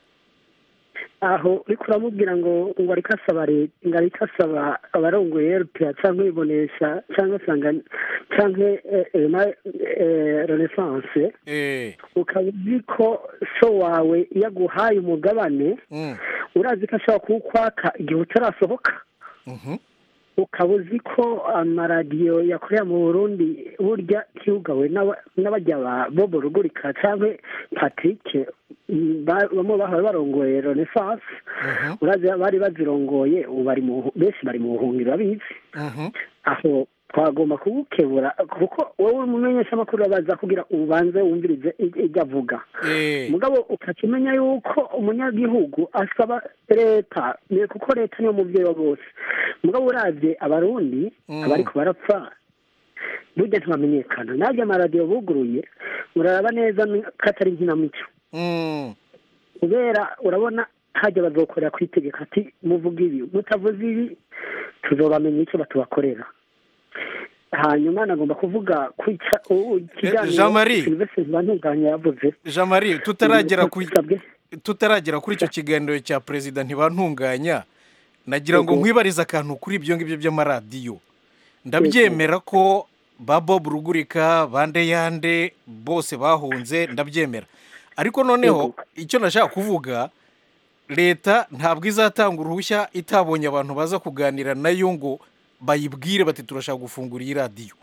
S11: aho uri kuramubwira ngo ngo ariko asaba leta ngo ariko asaba abarongoye rpa cyangwa ibonesha cyangwa sanga cyangwa eh, eh, na- eh, renaissance
S1: eh
S11: ukaba uzi ko so wawe iyo aguhaye umugabane
S1: mm,
S11: urazi ko ashobora kuwukwaka igihe utarasohoka
S1: mhm,
S11: ukaba uzi ko amaradiyo yakorera mu burundi burya ntiyugawe n'aba- n'abajya ba bobo rugurika cyangwa patrick mm, ba- bamwe bahawe barongoye renaissance
S1: mhm,
S11: urazi bari bazirongoye ubu bari mu benshi bari mu buhungiro babizi
S1: mhm,
S11: aho twagomba kugukebura kuko wowe uri umumenyeshamakuru urabaza kugira ubanze wumvirize ibyo avuga
S1: eh
S11: mugabo ukaca umenya yuko umunyagihugu asaba leta ni kuko leta niyo mubyeyi wa bose mugabo uravye abarundi
S1: Mm.
S11: abariko barapfa burya ntibamenyekana nabyo amaradiyo buguruye uraraba neza ni- ko atari nkinamico
S1: mm,
S11: kubera urabona hajya bazokorera ku itegeko ati muvuga ibi mutavuze ibi tuzobamenya icyo batubakorera hanyuma nagomba kuvuga ku ica- u- ikiganiro
S1: Jean Marie.
S11: Sylvestre ntibantunganya yavuze
S1: jean marie tutaragera ku
S11: Sabwe.
S1: tutaragera kuri icyo kiganiro cya perezida ntibantunganya nagira ngo
S11: Yego.
S1: nkwibarize akantu kuri ibyo ngibyo by'amaradiyo ndabyemera ko ba bob rugurika bande yande bose bahunze ndabyemera ariko noneho icyo nashaka kuvuga leta ntabwo izatanga uruhushya itabonye abantu baza kuganira nayo ngo bayibwire bati turashaka gufungura iyi radiyo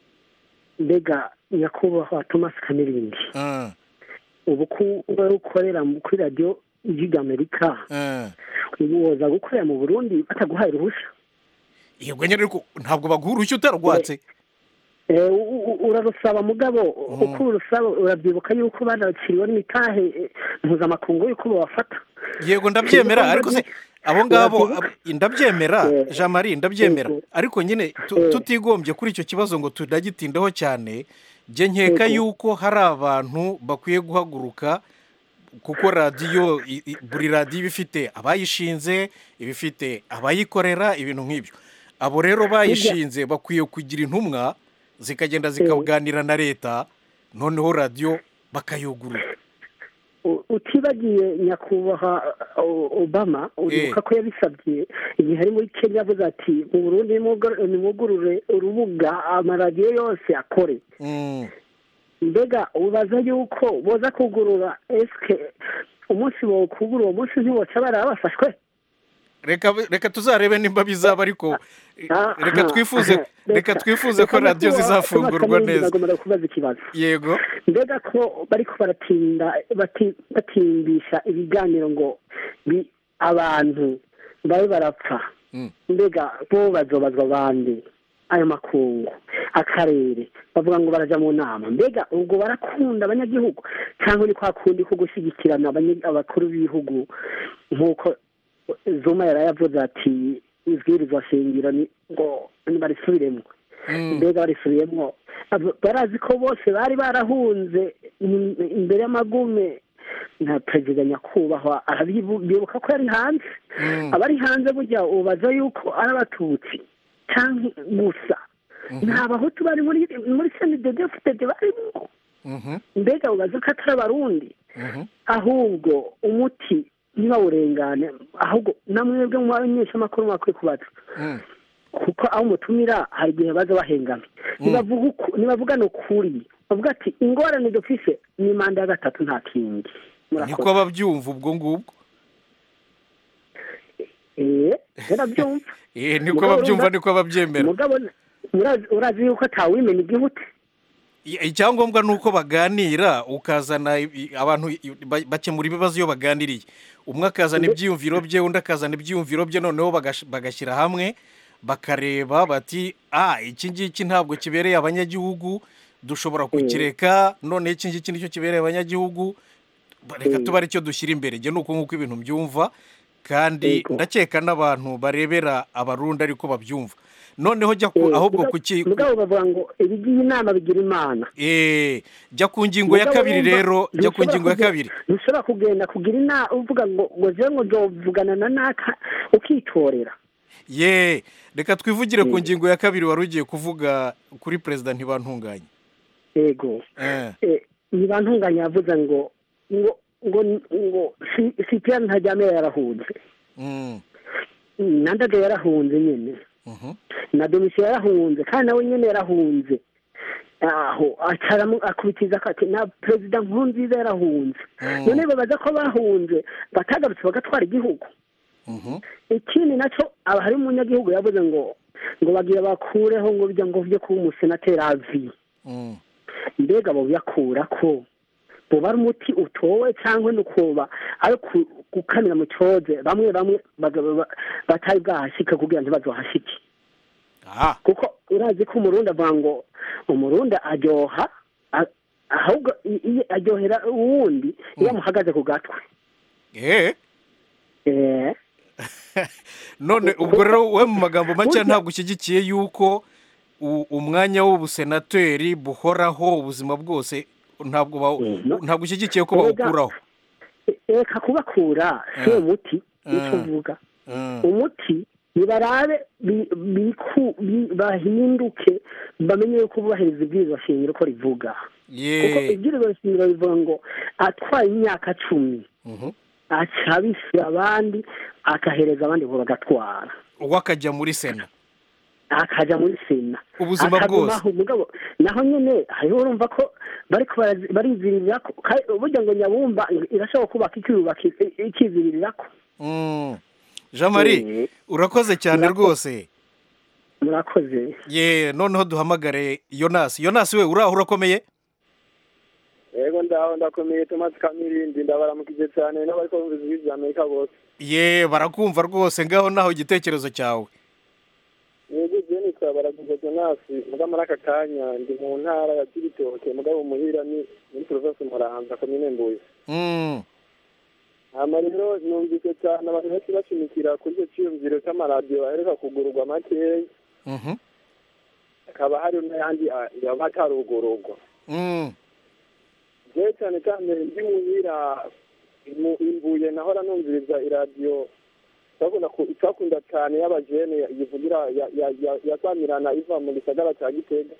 S11: mbega nyakubahwa thomas kamirindi
S1: Ah,
S11: ubu ko wowe ukorera mu- kuri radiyo ijwi ry'amerika
S1: ah.
S11: ubu woza gukorera mu burundi bataguhaye uruhushya
S1: yego nyine ariko ntabwo baguha uruhushya utarwatse
S11: Eh, u- u- urarusaba mugabo uko urusaba urabyibuka yuko banakiriwe n'imitahe eh, mpuzamakungu yuko babafata
S1: yego ndabyemera ariko se abo ngabo
S11: Urabyibuka?
S1: ab- ndabyemera
S11: Eh,
S1: jean marie ndabyemera
S11: yego.
S1: ariko nyine tu-
S11: Eh.
S1: tutigombye kuri icyo kibazo ngo tunagitindeho cyane njye nkeka
S11: Yego.
S1: yuko hari abantu bakwiye guhaguruka kuko radiyo i- i- buri radiyo iba ifite abayishinze iba ifite abayikorera ibintu nk'ibyo abo rero bayishinze bakwiye kugira intumwa zikagenda zikaganira na leta noneho radiyo bakayugurura
S11: U- utibagiye nyakubahwa uh, obama uribuka ko yabisabye igihe ari muri kenya avuze ati mu burundi nimwugur- nimwugurure urubuga amaradiyo yose akore
S1: Mm.
S11: mbega ubaza yuko boza kugurura esike umunsi bokugura uwo munsi ntiboca baraba bafashwe
S1: reka reka tuzarebe nimba bizaba ariko reka twifuze reka twifuze ko radiyo zizafungurwa neza
S11: nagomba kubaza ikibazo
S1: yego
S11: mbega ko bariko baratinda bati- batimbisha ibiganiro ngo bi- abantu babe barapfa
S1: Mm.
S11: mbega bo bazobazwa bande ayo makungu akarere bavuga ngo baraja mu nama mbega ubwo barakunda abanyagihugu cyangwa ni kwa kundi ko gushyigikirana abanye- abakuru b'ibihugu nk'uko zuma yari yavuze ati ibwirizwa shingiro ni ngo barisubiremo mbega barisubiyemo Abo- barazi ko bose bari barahunze im- imbere y'amagume na perezida nyakubahwa arabibu- bibuka ko yari hanze abari hanze burya ubaza yuko ari abatutsi cyangwa gusa nta bahutu bari muri muri senidedefutede barimo mbega ubaza ko atari abarundi ahubwo umuti ntibawurengane ahubwo namwebwe mu bamenyeshamakuru mwakwiye kubaza kuko aho umutumira hari igihe baza bahengamye nibavuga uku- nibavugana ukuri bavuga ati ingorane dufise ni manda ya gatatu nta kindi
S1: niko ababyumva ubwo ngubwo
S11: eh barabyumva
S1: Eh, niko
S11: Mugabo
S1: ababyumva
S11: urumva-
S1: niko ababyemera
S11: mugabo urazi- urazi yuko atawimena igihute
S1: I- icyangombwa ni uko baganira ukazana i- abantu i- ba- bakemura ibibazo iyo baganiriye umwe akazana ibyiyumviro bye undi akazana ibyiyumviro bye noneho bagash- bagashyira hamwe bakareba bati ah iki ngiki ntabwo kibereye abanyagihugu dushobora kukireka noneho iki ngiki nicyo kibereye abanyagihugu ba- reka tuba aricyo dushyira imbere njye ni uko nguko ibintu mbyumva kandi ndakeka n'abantu barebera abarundi ariko babyumva noneho jya ku ahubwo ku ki
S11: mugabo bavuga ngo ibigiye inama bigira imana
S1: Eh, jya ku ngingo ya
S11: Mugabo
S1: kabiri
S11: wumva
S1: rero jya ku
S11: ntushobora
S1: ngingo ya
S11: kuge-
S1: kabiri
S11: ntushobora kugenda kugira inama uvuga ngo ngo jewe ngo nzovugana na naka ukitorera
S1: ye reka twivugire ku ngingo ya kabiri wari ugiye kuvuga kuri perezida ntibantunganye
S11: yego
S1: Eh,
S11: Eh, ntibantunganya yavuze ngo ngo ngo ngo si- sipiyani ntajyame yarahunze
S1: mm,
S11: nandaga yarahunze nyine
S1: mhm.
S11: na domisiyo yarahunze kandi nawe nyine yarahunze aho acaramu akubitiza ati na perezida nkurunziza yarahunze none babaza ko bahunze batagarutse bagatwara igihugu ikindi nacyo aba hari umunyagihugu yavuze ngo ngo bagira bakureho ngo bijya ngo byo kuba umusenateri avi
S1: Mm.
S11: mbega bo byakura ko buba ari umuti utowe cyangwa ni ukuba ari ku- gukamira mu cyoze bamwe bamwe baga- ba- batari bwahashyike kugira ngo ntibazohashyike kuko urazi ko umurundi avuga ngo umurundi aryoha a- ahubwo i- i- aryohera uwundi iyo amuhagaze ku gatwe
S1: Eh,
S11: Eh,
S1: none ubwo rero we mu magambo make ntabwo ushyigikiye yuko u- umwanya w'ubusenateri buhoraho ubuzima bwose ntabwo ba- ntabwo ushyigikiye ko bawukuraho
S11: reka kubakura si
S1: Eh.
S11: umuti nicyo
S1: Eh.
S11: mvuga
S1: Mm.
S11: umuti nibarabe bi- biku- bi- bahinduke bamenye yuko bubahiriza ibwirizwa shingiro ko rivuga kuko
S1: ye
S11: ibwirizwa shingiro rivuga ngo atwaye imyaka cumi
S1: Mhm.
S11: aca abishyura abandi akahereza abandi ngo bagatwara
S1: uwo akajya muri sena
S11: akajya muri sena
S1: Ubuzima
S11: akagumaho mugabo naho nyine hariho urumva ko bariko barazi- barizirira ko kandi burya ngo nyabumba irashobora kubaka ikiyubaka ikizirira ko
S1: Mm. jean marie urakoze cyane rwose
S11: murakoze
S1: ye noneho duhamagare yonasi yonasi we uraho urakomeye
S9: yego ndaho ndakomeye tomasi kamirindi ndabaramukije cyane n'abari kumva ijwi rya amerika bose
S1: ye barakumva rwose ngaho naho igitekerezo cyawe
S9: yego je nitwa baraguze tomasi muga muri aka kanya ndi mu ntara ya kibitoke mugabo muhira ni muri provinsi muramvya komine mbuye
S1: Mm.
S9: hama rero numvise cyane abantu benshi bashimikira kuri icyo cyiyumviro cy'amaradiyo baheruka kugururwa makeya
S1: Mhm.
S9: hakaba hari n'ayandi ah, yaba atarugururwa
S1: Mm.
S9: jewe cyane cyane ndi muhira mu- imbuye nahora numviriza iradiyo twakunda ku- twakunda cyane y'abajene yivugira ya- ya- ya- yasamirana iva mu gisagara cya gitega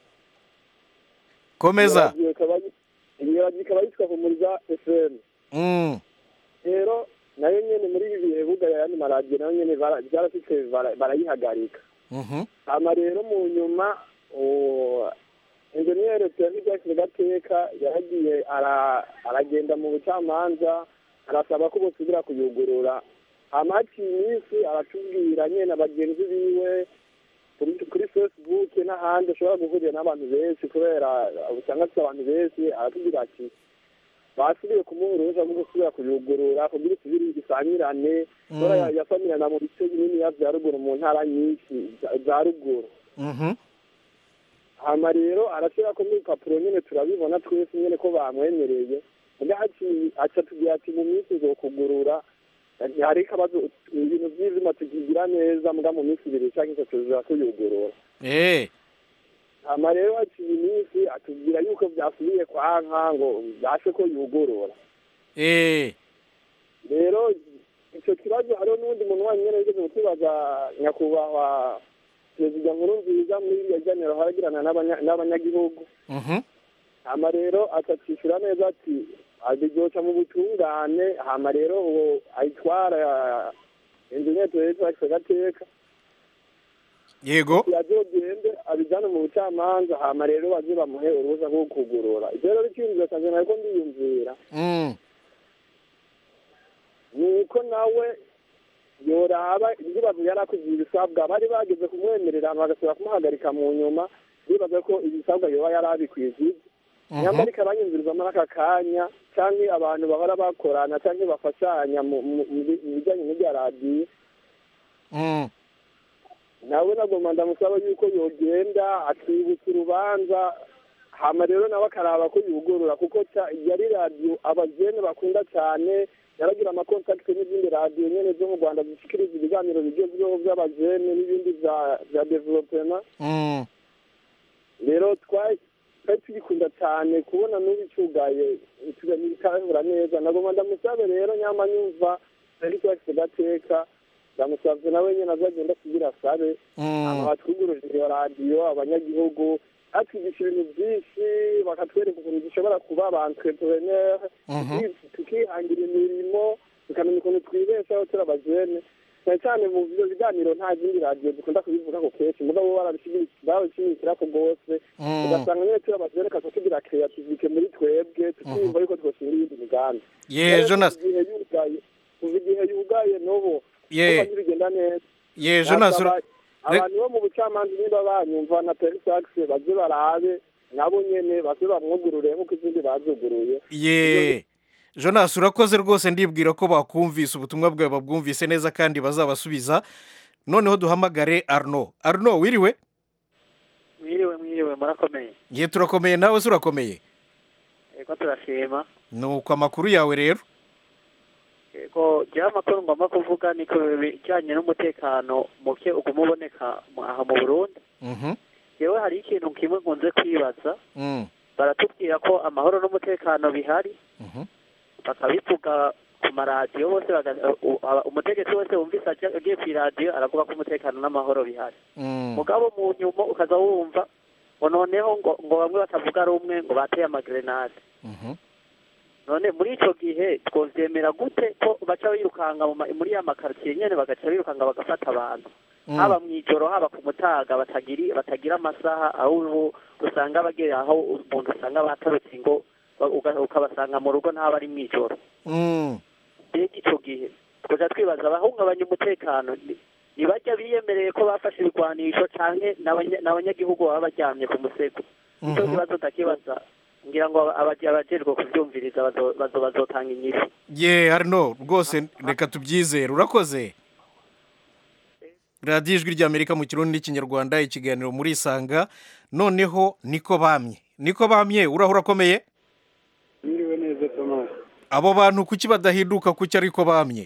S1: komeza
S9: Iyo radiyo ikaba yi- iyo radiyo ikaba yitwa humuriza fm
S1: Mm.
S9: rero nayo nyene muri ibi bihe bugaye ayandi maradiyo nayo nyene bara- byarashitse bara- barayihagarika
S1: Mhm.
S9: hama rero mu nyuma uwo enjeniyeri Pierre gateka yaragiye ara- aragenda mu bucamanza arasaba ko bosubira kuyugurura hama haciye iminsi aratubwira nyene bagenzi biwe kuri kuri facebook n'ahandi ashobora guhurira n'abantu benshi kubera usanga afite abantu benshi aratubwira ati basubiye kumuha uruhushya rwo gusubira kuyugurura kugira isubire isangirane kubera
S1: Mm.
S9: ya- yasamirana mu bice binini vya ruguru mu ntara nyinshi za- za ruguru
S1: Mhm.
S9: hama rero arashyira ko n'ibipapuro nyine turabibona twese nyine ko bamwemereye ubwo aci- aca tugira ati mu minsi izokugurura hari ikibazo ibintu by'izima tukigira neza mbwa mu minsi ibiri cyangwa itatu tuza tuyugurura
S1: Eh.
S9: hama rero haciye iminsi atubwira yuko byasubiye kwa nka ngo byashe ko yugurura
S1: Eh.
S9: rero icyo kibazo hariho n'undi muntu wanyu nyine wigeze kukibaza nyakubahwa perezida nkuru nziza muri iriya janiro haragirana n'abanya- n'abanyagihugu
S1: Mhm.
S9: hama rero akakishyura neza ati abiryoca mu butungane hama rero uwo ayitwara enjeniyeri perezida gateka
S1: Yego.
S9: yazogende abijyane mu bucamanza hama rero baze bamuhe uruhusa rwo kugurura ibyo rero icyumviro cyanjye nariko ndiyumvira
S1: Mm.
S9: ni uko nawe yoraba ibibazo yari akugira ibisabwa bari bageze kumwemerera hama bagasubira kumuhagarika mu nyuma bibaza ko ibisabwa yoba yari abikwije
S1: Mhm.
S9: nyamara ikabanyumviriza muri aka kanya cyangwa abantu bahora bakorana cyangwa bafashanya mu mu- mu bi- mu bijyanye n'ibya radiyo
S1: Mm.
S9: nawe nagomba ndamusaba yuko yogenda akibutsa urubanza hama rero nawe akaraba ko yugurura kuko ca- yari radiyo abajene bakunda cyane yaragira amakontakiti n'izindi radiyo nyene zo mu rwanda zishikiriza ibiganiro bigezweho by'abajene n'ibindi vya vya developema
S1: Mm.
S9: rero twari twari tugikunda cyane kubona n'ubu icugaye bitabura neza nagomba ndamusabe rero nyama nyumva ariko afite gateka ndamusabye nawe nyine azagenda kugira asabe
S1: Mm.
S9: batwuguruje iyo radiyo abanyagihugu atwigisha ibintu byinshi bakatwereka ukuntu dushobora kuba ba entrepreneur
S1: Mhm.
S9: tukihangira imirimo tukamenya ukuntu twibeshaho turi abajene cyane cyane mu byo biganiro nta zindi radiyo dukunda kubivuga ko kenshi mugabo barabishimikira ko rwose
S1: Mm.
S9: ugasanga nyine turi abajene kaza tugira creativite muri twebwe tukiyumva yuko twoshinga iyindi migambi
S1: Ye,
S9: Rero
S1: Jonas.
S9: kuva igihe yugaye kuva igihe yugaye n'ubu
S1: Ye.
S9: kuva ntibigenda neza
S1: Ye, Jonas,
S9: Nasaba
S1: ura-
S9: abantu bo mu bucamanza niba banyumva na perisakisi baze barabe nabo nyene baze bamwugurure nk'uko izindi bazuguruye
S1: Ye. Jonas urakoze rwose ndibwira ko bakumvise ubutumwa bwawe babwumvise neza kandi bazabasubiza noneho duhamagare Arno Arno wiriwe
S12: mwiriwe mwiriwe murakomeye
S1: ye turakomeye nawe se urakomeye
S12: yego turashima
S1: nuko amakuru yawe rero
S12: yego jyaho amakuru ngomba kuvuga ni ku bijyanye n'umutekano muke uguma uboneka mu- aha mu burundi
S1: Mhm.
S12: yewe hari ikintu kimwe nkunze kwibaza
S1: Mm.
S12: baratubwira ko amahoro n'umutekano bihari
S1: Mhm.
S12: bakabivuga ku maradiyo bose baga- u- aba- umutegetsi wese wumvise aje- agiye ku iradiyo aravuga ko umutekano n'amahoro bihari
S1: Mm.
S12: mugabo mu nyuma ukaza wumva ngo noneho ngo ngo bamwe batavuga rumwe ngo bateye amagrenade
S1: Mhm.
S12: none muri ico gihe twovyemera gute ko baca birukanga mu ma- muri ya makaritsiye nyene bagaca birukanga bagafata abantu
S1: Mm.
S12: haba mw'ijoro haba ku mutaga batagiri batagira amasaha aho ubu usanga bagera aho umuntu usanga batarutse ngo ba- uga- ukabasanga mu rugo ntaba ari mw'ijoro
S1: Mm.
S12: mbega ico gihe twoja twibaza abahungabanya umutekano ni- ntibajya biyemereye ko bafashe ibigwanisho canke n'abanya- n'abanyagihugu baba baryamye ku musego icyo
S1: Mhm.
S12: kibazo ndakibaza ngira ngo abaje- abajejwe kuvyumviriza bazo- bazo- bazotanga inyishu
S1: ye Arno rwose reka tubyizere urakoze radiyo ijwi ry'amerika mu kirundi n'ikinyarwanda ikiganiro muri isanga noneho niko bamye niko bamye uraho urakomeye
S13: Mwiriwe neza Thomas.
S1: abo bantu kuki badahinduka kuki ariko bamye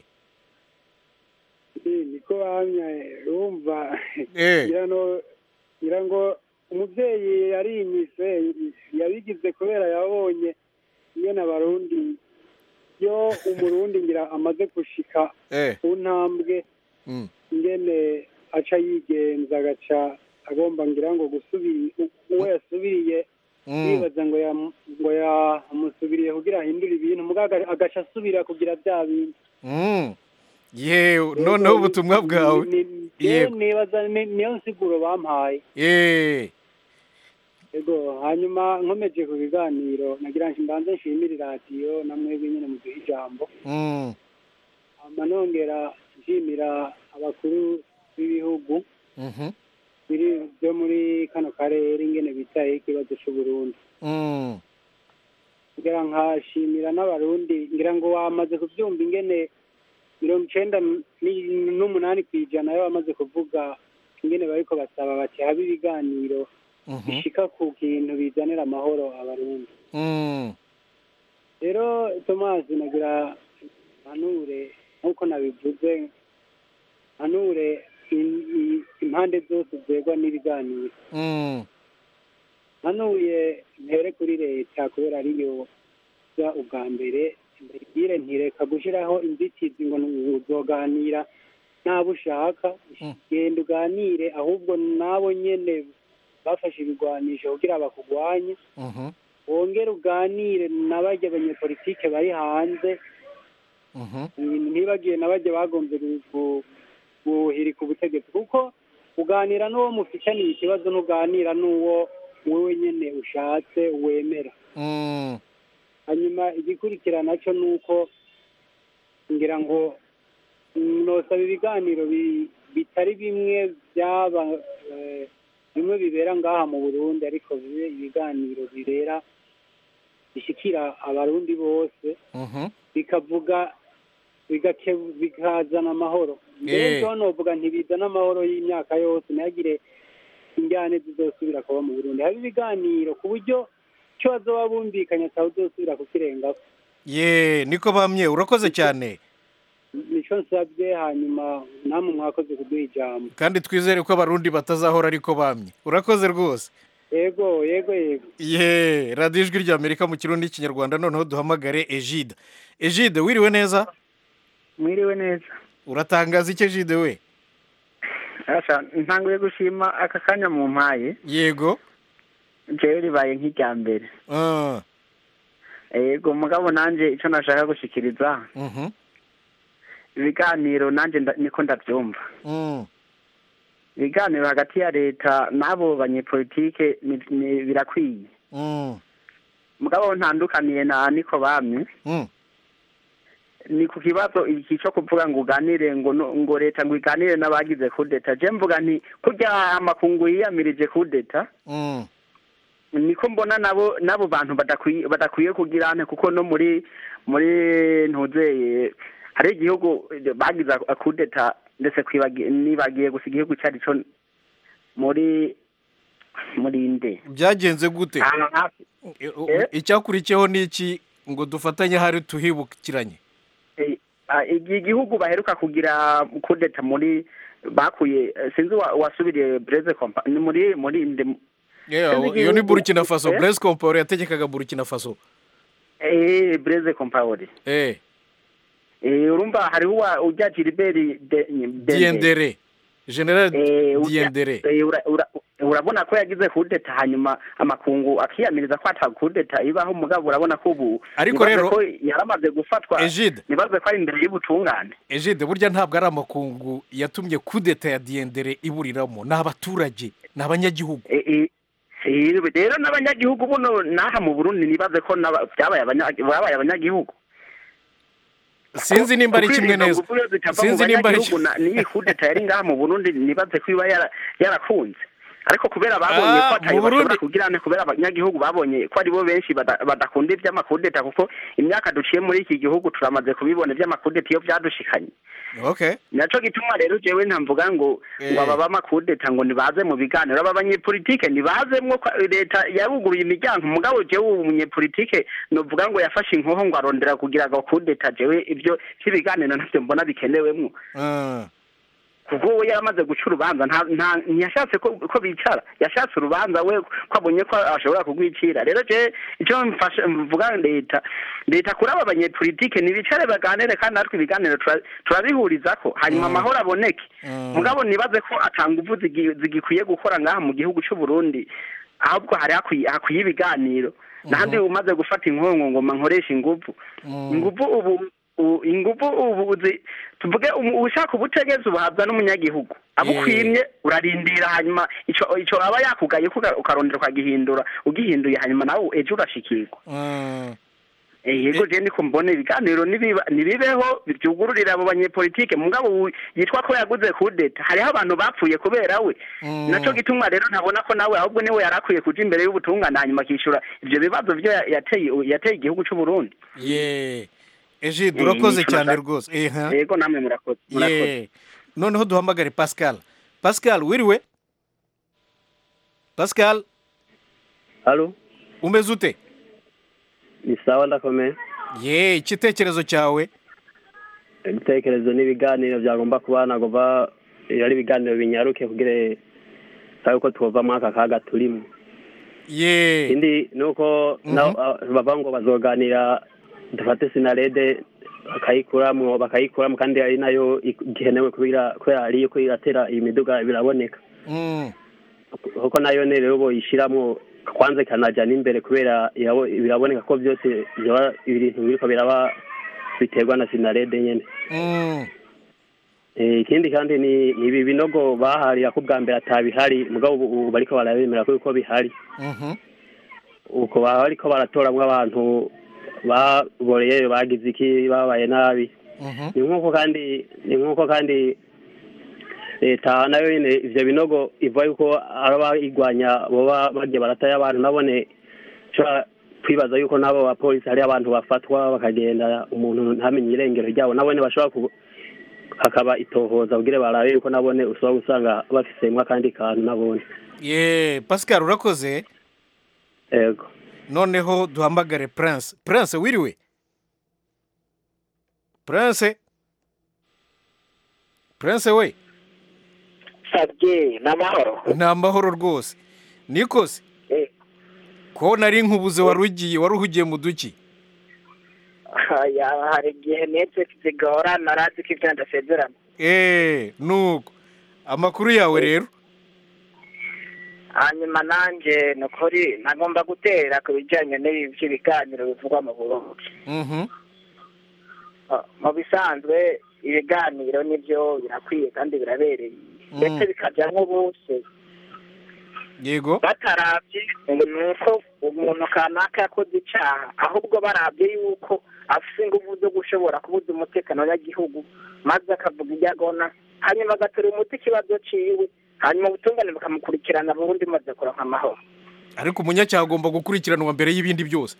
S13: Eh, niko bamye urumva
S1: Eh.
S13: ngira ngo ngira ngo umubyeyi yarinyise yabigize kubera yabonye ingene abarundi iyo umurundi ngira amaze gushika
S1: Eh.
S13: ku ntambwe
S1: Mm.
S13: ingene aca yigenza agaca agomba ngira ngo gusubira uwo yasubiriye
S1: Mm.
S13: yibaza ngo yam- ngo yamusubiriye kugira ahindure ibintu mugabo aga- agaca asubira kugira bya bindi
S1: Mm. ye noneho ubutumwa bwawe
S13: ye
S1: yego
S13: nibaza ni- niyo nsiguro bampaye
S1: ye
S13: yego hanyuma nkomeje ku biganiro nagira ngo mbanze nshimire radiyo na mwebwe nyine muduha ijambo
S1: Mm.
S13: hama nongera nshimira abakuru b'ibihugu
S1: Mhm.
S13: biri byo muri kano karere ingene bitayeho ikibazo c'uburundi
S1: Mm.
S13: ngira nkashimira n'abarundi ngira ngo wamaze kubyumva ingene mirongo icenda ni- n'umunani ku ijana yo bamaze kuvuga ingene bariko basaba bati habe ibiganiro
S1: Mhm.
S13: bishika ku kintu bizanira amahoro abarundi
S1: Mm.
S13: rero tomasi nagira mpanure nk'uko nabivuze mpanure in- i- impande zose zerwa n'ibiganiro
S1: Mm.
S13: mpanuye mpere kuri leta kubera ariyo za ubwa mbere mbibwire ntireka gushyiraho inzitizi ngo uzoganira n'abo ushaka genda uganire ahubwo nabo nyene bafashe ibigwanisho kugira bakugwanye
S1: Mhm.
S13: wongere uganire n'abajya abanyepolitike bari hanze
S1: Mhm.
S13: ntibagiye n'abajya bagombye gu- gu- guhirika ubutegetsi kuko uganira n'uwo mufitaniye ikibazo ntuganira n'uwo wowe nyene ushatse wemera
S1: Mm.
S13: hanyuma igikurikirana cyo ni uko ngira ngo nosaba ibiganiro bi- bitari bimwe byaba eh, bimwe bibera ngaha mu burundi ariko bibe ibiganiro bibera bishikira abarundi bose
S1: Mhm.
S13: bikavuga bigake- bikazana amahoro mbere
S1: Eh.
S13: byo novuga ntibizana amahoro y'imyaka yose ntihagire injyane zizosubira kuba mu burundi haba ibiganiro ku buryo icyo bazoba bumvikanye ataba uzosubira kukirengaho
S1: ye niko bamye urakoze cyane
S13: nico nsabye hanyuma namwe mwakoze kuduha ijambo
S1: kandi twizere ko abarundi batazahora ariko bamye urakoze rwose
S13: yego yego yego
S1: ye radiyo ijwi ry'amerika mu kirundi n'ikinyarwanda noneho duhamagare ejide ejide wiriwe neza
S14: mwiriwe neza
S1: uratangaza iki ejide we
S14: Asha ntanguye gushima aka kanya mu mpaye
S1: yego
S14: jewe ribaye nk'irya mbere
S1: Ah.
S14: yego mugabo nanje ico nashaka gushikiriza
S1: Mhm.
S14: ibiganiro nanje nda- niko ndavyumva
S1: Mm.
S14: ibiganiro hagati ya leta n'abo banyepolitike ni- ni- birakwiye
S1: Mm.
S14: mugabo ntandukaniye na niko bamye
S1: Mm.
S14: ni ku kibazo iki cyo kuvuga ngo uganire ngo no- ngo leta ngo iganire n'abagize kudeta je mvuga nti kurya amakungu yiyamirije kudeta
S1: Mm.
S14: niko mbona nabo nabo bantu badakwiye badakwiye kugira ane kuko no muri muri ntuzeye hari igihugu bagize akudeta ndetse kwibagi- nibagiye gusa igihugu cyari cyo muri muri nde
S1: byagenze gute
S14: Ahantu hafi
S1: E- u- icyakurikiyeho ni iki ngo dufatanye hari tuhibukiranye
S14: Eh, ah, igi- igihugu baheruka kugira kudeta muri bakuye eh, sinzi wa- wasubiriye breze kompa ni muri muri nde
S1: Yeah,
S14: Sinzi
S1: iyo ni
S14: igihugu-
S1: burkina faso
S14: Eh?
S1: blaise compaore yategekaga burkina faso
S14: eh breze compaore
S1: eh
S14: eh urumva hariho uwa- ujya Gilbert de
S1: diendere general
S14: Eh, ujya-
S1: diendere
S14: eh, ura- ura- urabona ko yagize kudeta hanyuma amakungu akiyamiriza ko ata kudeta ibaho mugabo urabona ko ubu
S1: Ariko
S14: nibaze
S1: rero-
S14: ko yaramaze gufatwa
S1: Egide.
S14: nibaze ko ari imbere y'ubutungane
S1: ejide burya ntabwo ari amakungu yatumye kudeta ya diendere iburiramo ni abaturage ni abanyagihugu
S14: Eh, eh, eh, rero n'abanyagihugu buno n'aha mu burundi nibaze ko n'aba- byabaye abanya- babaye abanyagihugu
S1: sinzi nimba ari kimwe
S14: Kuko
S1: neza
S14: izo nguvu iyo zitava mu
S1: sinzi nimba ari
S14: banyagihugu na- n'iyi kudeta yari ngaha mu burundi nibaze ko iba yara- yarakunze ariko kubera babonye
S1: Ah,
S14: ko atayo
S1: mu Burundi-
S14: bashobora kugira ne kubera abanyagihugu babonye ko aribo benshi bada- badakunda iby'amakudeta kuko imyaka duciye muri iki gihugu turamaze kubibona iby'amakudeta iyo byadushikanye
S1: okay
S14: naco gituma rero jewe ntamvuga ngo
S1: Eh.
S14: ngo aba b'amakudeta ngo nibaze mu biganiro aba banyepolitike nibazemwo ko leta yaruguruye imiryango mugabo jewe ubu munyepolitike novuga ngo yafashe inkoho ngo arondera kugira ngo kudeta jewe ibyo by'ibiganiro ntavyo mbona bikenewemwo
S1: Ah.
S14: kuko we yaramaze guca urubanza nta nta ntiyashatse ko ko bicara yashatse urubanza we ko abonye ko ashobora kugwicira rero je icyo mfashe mvuga leta leta kuri aba banyepolitike nibicare baganire kandi natwe ibiganiro tura- turabihurizako hanyuma
S1: Mm.
S14: amahoro aboneke
S1: Mm.
S14: mugabo nibaze ko atanga uvu zigi- zigikwiye gukora ngaha mu gihugu cy'u Burundi ahubwo hari hakwiye hakwiye ibiganiro nahandi umaze gufata inkongo ngoma nkoresha inguvu inguvu ubu u- inguvu ubu zi- tuvuge umu- ushaka ubutegetsi buhabwa n'umunyagihugu abukwimye urarindira hanyuma ico ico aba yakugaye ko uka- ukarondera ukagihindura ugihinduye hanyuma nawe ejo urashikirwa
S1: Ah.
S14: Eh, yego je niko mbona ibiganiro nibiba- nibibeho byugururira abo banyepolitike mugabo uyu yitwa ko yaguze kudeta hariho abantu bapfuye kubera we
S1: Mm.
S14: naco gituma rero ntabona ko nawe ahubwo niwe yari akwiye kuja imbere y'ubutungane hanyuma akishyura ivyo bibazo vyo ya- yateye yateye igihugu c'u Burundi
S1: ye ejide
S14: Eh,
S1: urakoze
S14: nico
S1: cyane
S14: nashaka-
S1: rwose eh ha.
S14: yego namwe murakoze murakoze
S1: ye noneho duhamagare pascal pascal wiriwe pascal
S15: halo
S1: umeze ute
S15: ni sawa ndakomeye
S1: ye igitekerezo cyawe
S15: ibitekerezo n'ibiganiro byagomba kuba nagomba iyo ari ibiganiro binyaruke kugira sabe ko twova muri aka kaga turimo
S1: ye
S15: ikindi ni uko na- bava ngo bazoganira dufate sinarede bakayikuramo bakayikuramo kandi ari nayo ikenewe kubera kubera ariyo ko iratera iyi miduga biraboneka
S1: Mm.
S15: kuko nayo ne rero boyishyiramo kwanza ikanajya n'imbere kubera irabo- biraboneka ko byose byaba ibintu biriko biraba biterwa na sinarede nyene
S1: Mm.
S15: Eh, ikindi kandi ni ni ibi binogo baharira ko bwa mbere atabihari mugabo ubu ubu bariko barabemera ko yuko bihari
S1: Mhm.
S15: uko baba bariko baratoramwo abantu baboreye bagize iki babaye nabi
S1: Mhm.
S15: ni nk'uko kandi ni nk'uko kandi leta nayo nyine ivyo binogo ivuga yuko abayigwanya boba bagiye barataye abantu nabone nshobora kwibaza yuko n'abo bapolisi hari abantu bafatwa bakagenda umuntu ntamenye irengero ryabo nabone bashobora ku hakaba itohoza kugira barabe yuko nabone ushobora gusanga bafisemwo akandi kantu nabone
S1: ye pascal urakoze
S15: yego
S1: noneho duhamagare prince prince wiriwe prince prince we
S16: sabye ni amahoro
S1: ni amahoro rwose nikose ko nari nkubuze wari ugiye wari uhugiye mu duki
S16: Ya, hari igihe network zigora narazi ko ibyo ndasezerana
S1: eee nuko amakuru yawe rero
S16: hanyuma nanjye ni ukuri nagomba gutera ku bijyanye n'ibi by'ibiganiro bivugwa mu burundi
S1: Mhm.
S16: Ah, mu bisanzwe ibiganiro nibyo birakwiye kandi birabereye ndetse bikajyamo bose
S1: yego
S16: batarabye ngo ni uko umuntu kanaka yakoze icyaha ahubwo barabye yuko afite ingufu zo gushobora kubuza umutekano w'abanyagihugu maze akavuga ibyo agona hanyuma agatera umuti ikibazo ciwe hanyuma ubutungane bukamukurikirana burundu maze kuronka amahoro
S1: ariko umunyacyaha agomba gukurikiranwa mbere y'ibindi byose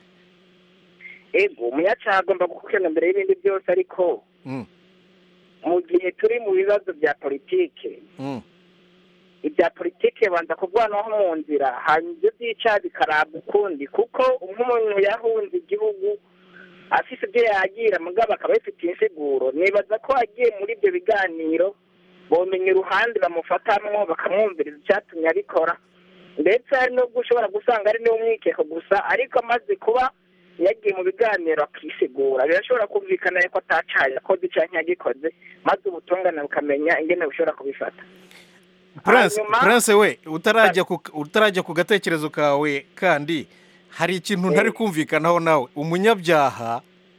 S16: ego umunyacyaha agomba gukurikirana mbere y'ibindi byose ariko
S1: Mm.
S16: mu gihe turi mu bibazo bya politike
S1: Mm.
S16: ibya politike banza kuvanaho mu nzira hanyuma ibyo by'icyaha bikarabwa ukundi kuko nk'umuntu yahunze igihugu afite ibyo yagira mugabo akaba yifitiye insiguro nibaza ko agiye muri ibyo biganiro bomenya uruhande bamufatamwo bakamwumviriza icyatumye abikora ndetse hari n'ubwo ushobora gusanga ari n'umwikeko gusa ariko amaze kuba yagiye mu biganiro akisigura birashobora kumvikana yuko atacaye yakoze icyaha yagikoze maze ubutungane bukamenya ingene bushobora kubifata
S1: prince
S16: Hanyuma-
S1: prince we utarajya ku utarajya ku gatekerezo kawe kandi hari ikintu ntari kumvikanaho nawe umunyabyaha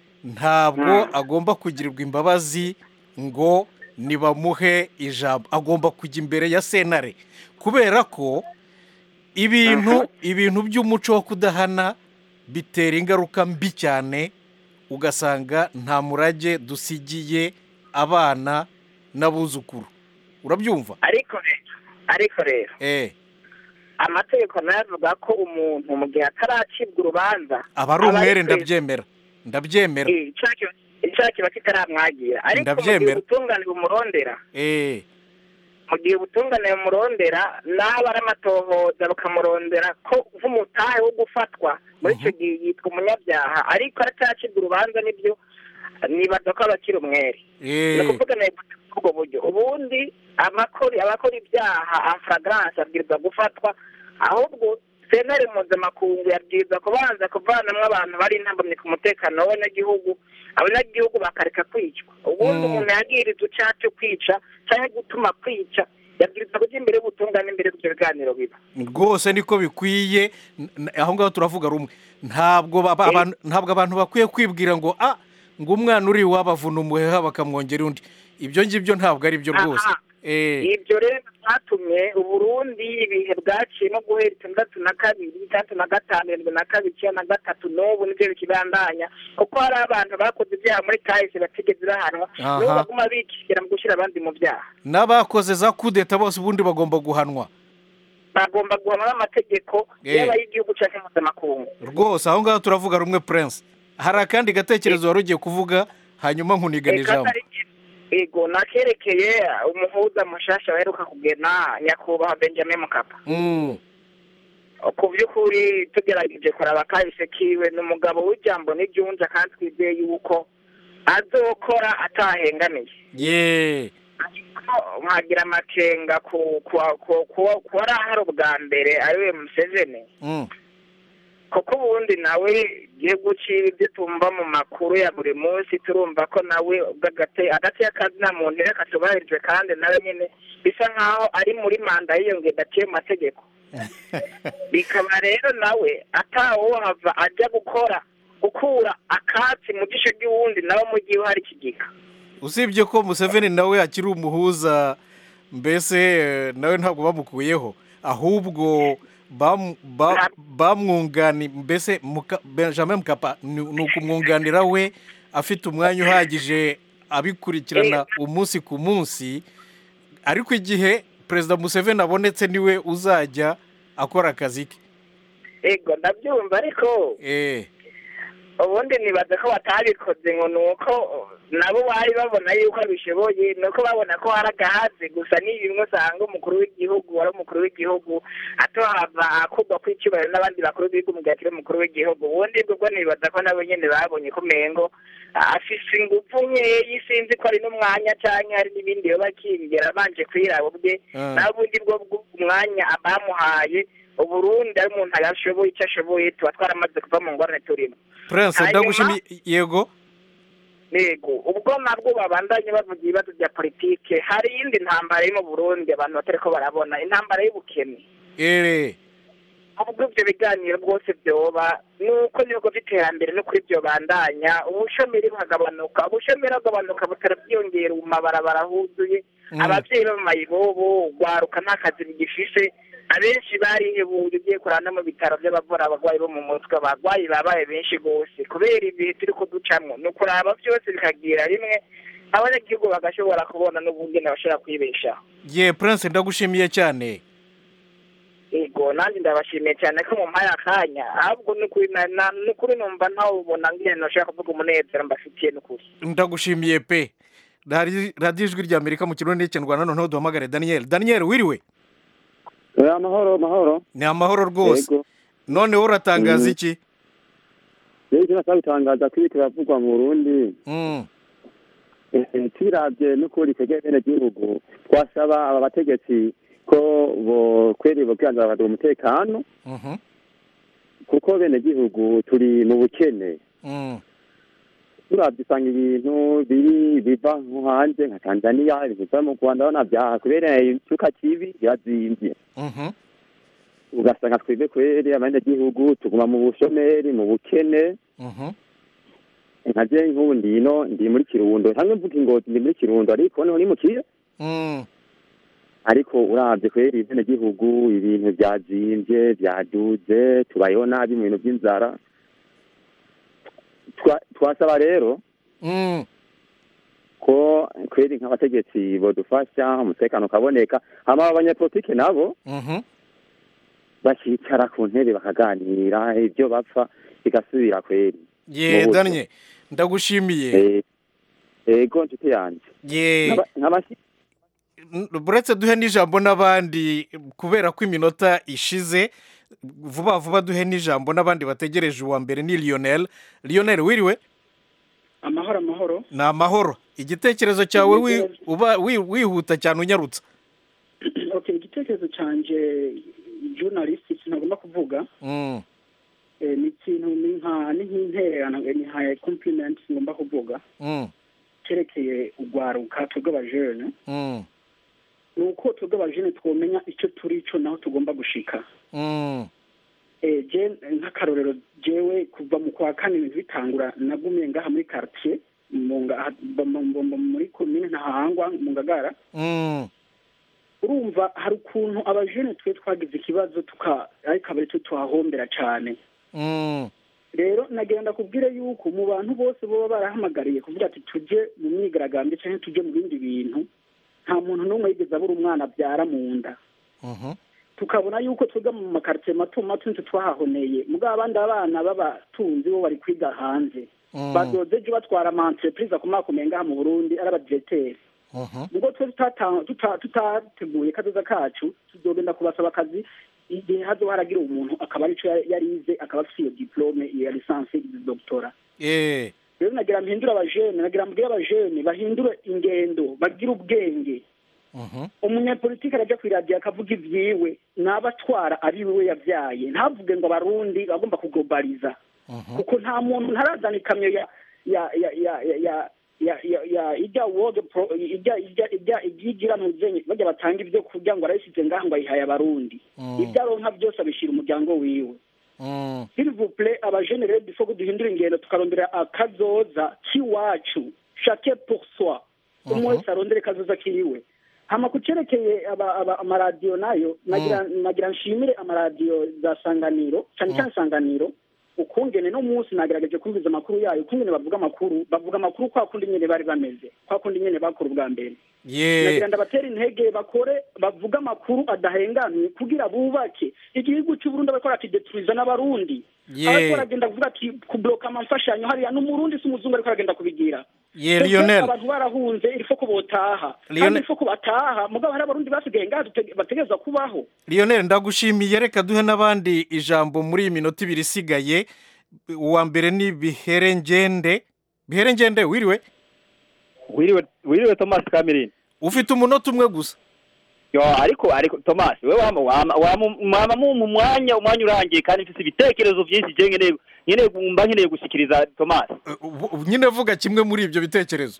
S1: ntabwo agomba kugirirwa imbabazi ngo nibamuhe ijambo agomba kujya imbere ya sentare kubera ko ibintu ibintu by'umuco wo kudahana bitera ingaruka mbi cyane ugasanga nta murage dusigiye abana n'abuzukuru urabyumva
S16: ariko rero ariko rero
S1: eh
S16: amategeko nayo avuga ko umuntu mu gihe ataracibwa urubanza
S1: aba ari umwere
S16: ari
S1: ndabyemera ndabyemera
S16: Eh, icaha kiba- icaha kiba kitaramwagira ariko mu gihe
S1: Ndabyemera.
S16: ubutungane bumurondera
S1: eh
S16: mu gihe ubutungane bumurondera n'aba ari amatohoza bakamurondera ko nk'umutahe wo gufatwa muri icyo gihe yitwa umunyabyaha ariko aracyacibwa urubanza nibyo nibaza ko aba akiri umwere ni
S1: eh
S16: ukuvuga ntego ubwo buryo ubundi amakori abakora ibyaha afragrance abwirizwa gufatwa ahubwo sentare mpuzamakungu yabwirizwa kubanza kuvanamwo abantu bari intambamyi ku mutekano w'abanyagihugu abanyagihugu bakareka kwicwa ubundi
S1: Mm.
S16: umuntu yagiriza icyaha cyo kwica cyangwa gutuma kwica yabwirizwa kujya imbere y'ubutungane imbere y'ibyo biganiro biba
S1: rwose niko bikwiye n- n- aho ngaho turavuga rumwe ntabwo baba- abantu- ntabwo abantu bakwiye kwibwira ngo ah ngo umwana uri iwabo avuna umuheha bakamwongera undi ibyo ngibyo ntabwo ari byo rwose
S16: Aha.
S1: eh
S16: ibyo rero byatumye uburundi ibihe bwaciyemo guhera itandatu na kabiri itandatu na gatanu irindwi na kabiri icyenda na gatatu n'ubu nibyo bikibandanya kuko hari abantu bakoze ibyaha muri kahise batigeze bahanwa
S1: Aha.
S16: n'ubu baguma bikishyira mu gushyira abandi mu byaha
S1: n'abakoze za kudeta bose ubundi bagomba guhanwa
S16: bagomba guhanwa n'amategeko
S1: Eh.
S16: yaba ay'igihugu cyangwa mpuzamakungu
S1: rwose aho ngaho turavuga rumwe prince hari akandi gatekerezo wari ugiye kuvuga hanyuma nkuniga
S16: Reka
S1: ijambo
S16: atari- ego nakerekeye umuhuza mushasha baheruka kugena nyakubahwa benjamin mukapa
S1: Mm.
S16: ku by'ukuri tugerageje kuraba kahise kiwe ni umugabo w'ijambo n'iryunja kandi twizeye yuko azokora atahengamiye
S1: ye
S16: nkagira amakenga ku ku- ku- ku- ku wari ahari ubwa mbere ariwe museveni
S1: Mm.
S16: kuko ubundi nawe igihugu ciwe ibyo tumva mu makuru ya buri munsi turumva ko nawe ubw'agate agati y'akazina muntu rero katubahirijwe kandi nawe nyene bisa nkaho ari muri manda yiyongeye daciye mu mategeko bikaba rero nawe atawohava ajya gukora gukura akatsi mu gisho ry'uwundi nawe mu gihe hari ikigika
S1: usibye ko museveni nawe akiri umuhuza mbese eh, nawe ntabwo bamukuyeho ahubwo bam- ba- bamwungani mbese Muka- benjamin mukapa ni ni ukumwunganira we afite umwanya uhagije abikurikirana umunsi ku munsi ariko igihe perezida museveni abonetse niwe uzajya akora akazi ke
S16: ego ndabyumva ariko
S1: eh
S16: ubundi nibaza ko batabikoze ngo ni uko nabo bari babona yuko bishoboye ni uko babona ko hari agahazi gusa ni bimwe usanga umukuru w'igihugu wari umukuru w'igihugu atohava akurwa kw'icyubahiro n'abandi bakuru b'igihugu mu gihe akiri umukuru w'igihugu ubundi bwo nibaza ko nabo nyine babonye ko umengo afise ingufu nkeyi sinzi ko ari n'umwanya cyangwa hari n'ibindi yoba akingera abanje kwiraba ubwe
S1: Ah.
S16: n'ubundi bwo bw'umwanya bamuhaye uburundi ari umuntu ashoboye icyo ashoboye tuba twaramaze kuva mu ngorane turimo
S1: prince
S16: Hanyuma-
S1: ndagushimiye yego
S16: yego ubwo nabwo babandanye bavuga ibibazo bya politike hari iyindi ntambara iri mu burundi abantu batari ko barabona intambara y'ubukene
S1: eh
S16: ubwo ibyo biganiro bwose byoba nuko n'ibigo by'iterambere no kuri byo bandanya ubushomeri bukagabanuka ubushomeri bugabanuka butara bwiyongera mu mabarabara huzuye
S1: Mm.
S16: ababyeyi bo mu mayibobo ugwaruka nta kazi bigifise abenshi barihebuye ugiye kurana no mu bitaro by'abavura abarwayi bo mu mutwe abarwayi babaye benshi rwose kubera ibihe turi kuducamo ni ukuraba byose bikagira rimwe abanyagihugu bagashobora kubona n'ubungene bashobora kwibeshaho
S1: ye prince ndagushimiye cyane
S16: yego nanjye ndabashimiye cyane ko mumpaye akanya ahubwo ni ukuri na- na- ni ukuri numva ntawubona ngene nashaka kuvuga umunezero mbafitiye ni ukuri
S1: ndagushimiye pe Radi- radiyo ijwi rya amerika mu kirundi n'ikinyarwanda noneho duhamagare daniel daniel wiriwe
S17: amahoro amahoro
S1: ni amahoro rwose
S17: Yego.
S1: noneho uratangaza
S17: Mhm.
S1: iki
S17: rero icyo nashaka gutangaza ko ibi biravugwa mu burundi
S1: Mm.
S17: eh, tubirabye n'ukuri twebwe bene gihugu twasaba aba bategetsi ko bokweri bokwihanzira bakaduha umutekano
S1: Mhm.
S17: kuko bene gihugu turi mu bukene
S1: Mm.
S17: turabye usanga ibintu biri biva nko hanze nka tanzania ibintu biva mu rwanda urabona byaha kubera icyuka kibi birazimvye
S1: Mhm.
S17: ugasanga twebwe kweri abanyagihugu tuguma mu bushomeri mu bukene
S1: Mhm.
S17: nka je nk'ubu ndino ndi muri kirundo hamwe mvuga ingozi ndi muri kirundo ariko noneho nimukiye
S1: Mm.
S17: ariko uravye kweri bene gihugu ibintu vyazimvye vyaduze tubayeho nabi mu bintu vy'inzara Twa- twasaba rero
S1: Mm.
S17: ko kweri nk'abategetsi bodufasha umutekano ukaboneka hama abanyapolitike nabo
S1: Mhm.
S17: bakicara ku ntebe bakaganira ibyo bapfa bigasubira kweri
S1: ye
S17: Mu buryo.
S1: daniel ndagushimiye
S17: Eh, ego nshuti yanje
S1: ye
S17: Nk'aba- nk'abashi-
S1: N- buretse duhe n'ijambo n'abandi kubera ko iminota ishize vuba vuba duhe n'ijambo n'abandi bategereje uwa mbere ni lionel lionel wiriwe
S18: amahoro amahoro
S1: ni amahoro igitekerezo cyawe wi- uba wi- wihuta cyane unyarutsa
S18: okay igitekerezo canje journalist sinagomba kuvuga
S1: Mm.
S18: eh, ni ikintu ni nka ni nk'intererano ni nka compliment ngomba kuvuga
S1: Mm.
S18: cyerekeye urwaruka twebwe abajene
S1: Mm.
S18: ni uko twebwe abajene twomenya icyo turi cyo naho tugomba gushika
S1: Mm.
S18: eh, je nk'akarorero jewe kuva mu kwa kane ibintu bitangura nagumiye ngaha muri quartier mu nga- mu- mu- mu- muri komine ntahangwa mu ngagara
S1: Mm.
S18: urumva hari ukuntu abajene twe twagize ikibazo tuka ariko abari twe tuhahombera cyane
S1: Mm.
S18: rero nagira ndakubwire yuko mu bantu bose baba barahamagariye kuvuga ati tujye mu myigaragambyo cyangwa tujye mu bindi bintu nta muntu n'umwe yigeze abura umwana abyara mu nda
S1: Mhm.
S18: tukabona yuko twiga mu makaritsiye mato mato nitwe twahahoneye mugabo abandi abana b'abatunzi bo bari kwiga hanze
S1: Mm.
S18: bazoze ejo batwara ama entreprise akomakomeye ngaha mu burundi ari abadiregiteri ubwo twe tutata- tuta- tutateguye kazoza kacu tuzogenda kubasaba akazi igihe hazoba haragira umuntu akaba arico ya- yarize akaba afite iyo diplome iyo lisansi iyo doctora
S1: eh
S18: rero nagira mpindure abajene nagira mbwire abajene bahindure ingendo bagire ubwenge umunyapolitiki arajya ku iradiyo akavuga ibyiwe n'abatwara ari we yabyaye ntavuge ngo abarundi bagomba kuglobaliza kuko nta muntu ntarazana ikamyo ya ya ya ya ya ya ya ya ya ijya world pro ijya ijya ijya igira ntuzenye bajya batanga ibyo kurya ngo arayishyize ngaha ngo ayihaye abarundi ibyo aronka byose abishyira umuryango wiwe s'il vous plaît abajene rero bifo duhindura ingendo tukarondera akazoza k'iwacu chacun pour soi umwe wese arondere kazoza kiwe hama ku cerekeye aba- aba- amaradiyo nayo nagira nagira nshimire amaradiyo za sanganiro cyane cyane sanganiro ukungene no munsi nagerageje kumviza amakuru yayo ukungene bavuga amakuru bavuga amakuru kwa kundi nyene bari bameze kwa kundi nyene bakora ubwa mbere
S1: ye
S18: nagira ndabatera intege bakore bavuga amakuru adahengamye kugira bubake igihugu cy'uburundi bariko barakideturiza n'abarundi
S1: Ye.
S18: ariko baragenda kuvuga ati kubloka amamfashanyo hariya n'umurundi si umuzungu ariko aragenda kubigira
S1: Ye,
S18: Twebwe
S1: Lionel.
S18: abantu barahunze irifo ko botaha
S1: Lionel.
S18: kandi irifo ko bataha mugabo hari abarundi basigaye ngaha dute- bategerezwa kubaho
S1: Lionel ndagushimiye reka duhe n'abandi ijambo muri iyi minota ibiri isigaye uwa mbere ni biherengende biherengende wiriwe
S19: wiriwe wiriwe Thomas Kamirindi
S1: ufite umunota umwe gusa
S19: yo ariko ariko Thomas we wama wama wama wama mu mu mwanya umwanya urangiye kandi mfise ibitekerezo byinshi je nkeneye nkeneye kumva nkeneye gushikiriza Thomas
S1: nyine vuga kimwe muri ibyo bitekerezo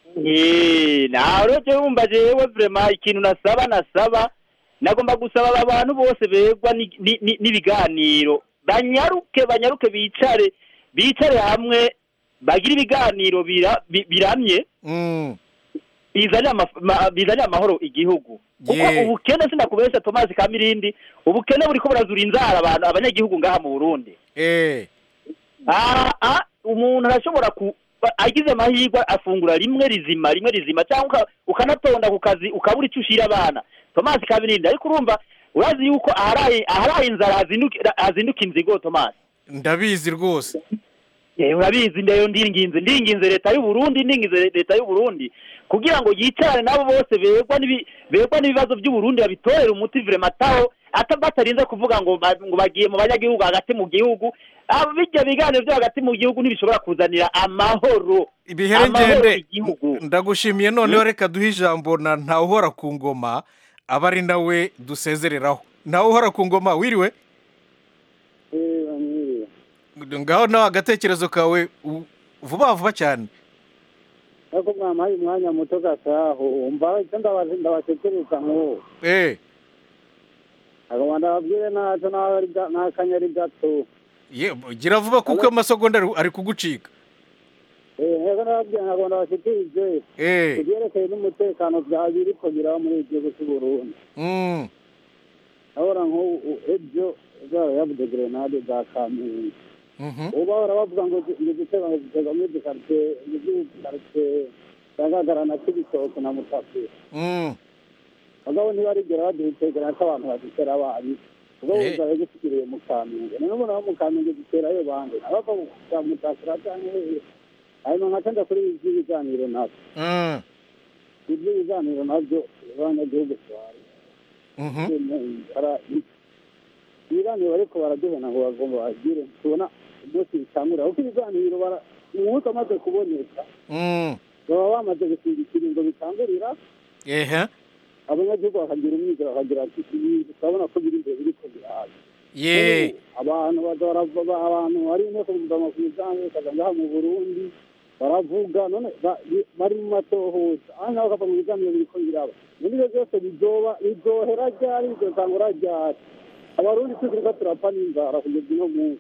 S19: Eh, nawe rero jewe wumva jewe vraiment ikintu nasaba nasaba nagomba gusaba aba bantu bose begwa ni- ni- ni- n'ibiganiro banyaruke banyaruke bicare bicare hamwe bagire ibiganiro bira- bi- biramye bizanire amaf- ma- bizanire amahoro igihugu kuko
S1: Yeah.
S19: ubukene sinakubesha Thomas Kamirindi ubukene buriko burazura inzara abantu abanyagihugu ngaha mu Burundi
S1: eh
S19: ah ah umuntu arashobora ku ba- agize amahirwe afungura rimwe rizima rimwe rizima cyangwa uka- ukanatonda ku kazi ukabura icyo ushira abana Thomas Kamirindi ariko urumva urazi yuko aharaye aharaye inzara hazinduka hazinduka inzigo Thomas
S1: ndabizi rwose
S19: Eh, urabizi ndayo ndinginze ndinginze leta y'u Burundi ndinginze leta y'u Burundi kugira ngo yicarane nabo bose begwa n'ibi begwa n'ibibazo by'u Burundi babitorere umuti vraiment taho ata batarinze kuvuga ngo ba- ngo bagiye mu banyagihugu hagati mu gihugu abo bijya biganiro byo hagati mu gihugu ntibishobora kuzanira amahoro
S1: ibiherengende ndagushimiye noneho reka duhe ijambo na ntawuhora ku ngoma aba ari nawe dusezereraho ntawuhora ku ngoma wiriwe ngaho nawe agatekerezo kawe u- vuba vuba cyane
S20: ariko mwampaye umwanya muto gasaho umva icyo ndabaze- ndabatekereza nk'uwo
S1: eh
S20: agomba ndababwire ntacyo nawe ari ga- n'akanya ari gato
S1: ye gira vuba kuko amasegonda ari- ari kugucika
S20: Eh, neza ndababwira ntabwo ndabashikirije
S1: Eh.
S20: ku byerekeye n'umutekano byaba biriko biraba muri iki gihugu cy'u Burundi
S1: Mm.
S20: urabona nk'ubu ejo zaba yavuze grenade za kamenge
S1: Mhm.
S20: ubu bahora bavuga ngo zi- ngo igitego ngo gitega muri dukaritsiye muri dukaritsiye zagagarana k'ibitoki na mutapira
S1: Mm.
S20: mugabo ntibarigera badutegera ko abantu badutera abari ubwo
S1: Eh.
S20: buzaye gusigiriye mu kamenge none ubu nabo mu kamenge duterayo bande abava mu za mutakira cyangwa hehe hanyuma nkaca nja kuri ibi by'ibiganiro nabyo
S1: Mm.
S20: ibyo biganiro nabyo abanyagihugu twari
S1: Mhm.
S20: ibiganiro bariko baraduhena ngo bagomba bagire tubona umunsi bitangurira kuko ibiganiro bara umunsi amaze kuboneka
S1: Mm.
S20: baba bamaze gusiga ngo bitangurira
S1: ehe
S20: abanyagihugu bakagira umwizero bakagira ati ibintu turabona ko biri imbere biriko biraza
S1: ye
S20: abantu baza barava abantu hari inteko mpuzamakungu kaza ngaha mu burundi baravuga none ba- bi- bari mu matohoza aha ngaho bakava mu biganiro biriko biraba muri ibyo byose bizoba bizohera ryari bizotangura ryari abarundi tukiriko turapfa n'inzara kugeza uno munsi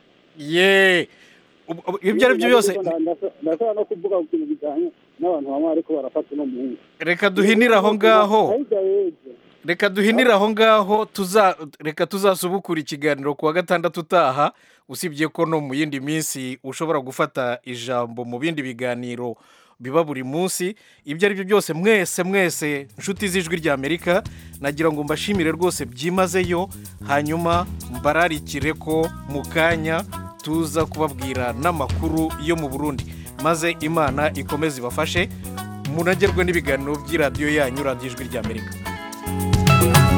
S1: ye Ubu- ubu- ibyo ari byo byose
S20: ndashobora no kuvuga ku kintu bijyanye n'abantu bamwe ariko barafata uno munsi
S1: reka duhinire aho ngaho
S20: hirya y'ejo
S1: reka duhinire aho ngaho tuza reka tuzasubukura ikiganiro ku wa gatandatu utaha usibye ko no mu yindi minsi ushobora gufata ijambo mu bindi biganiro biba buri munsi ibyo ari byo byose mwese mwese inshuti z'ijwi ry'amerika nagira ngo mbashimire rwose byimazeyo hanyuma mbararikire ko mu kanya tuza kubabwira n'amakuru yo mu burundi maze imana ikomeze ibafashe munagerwe n'ibiganiro by'iradiyo yanyu radiyo ijwi ry'amerika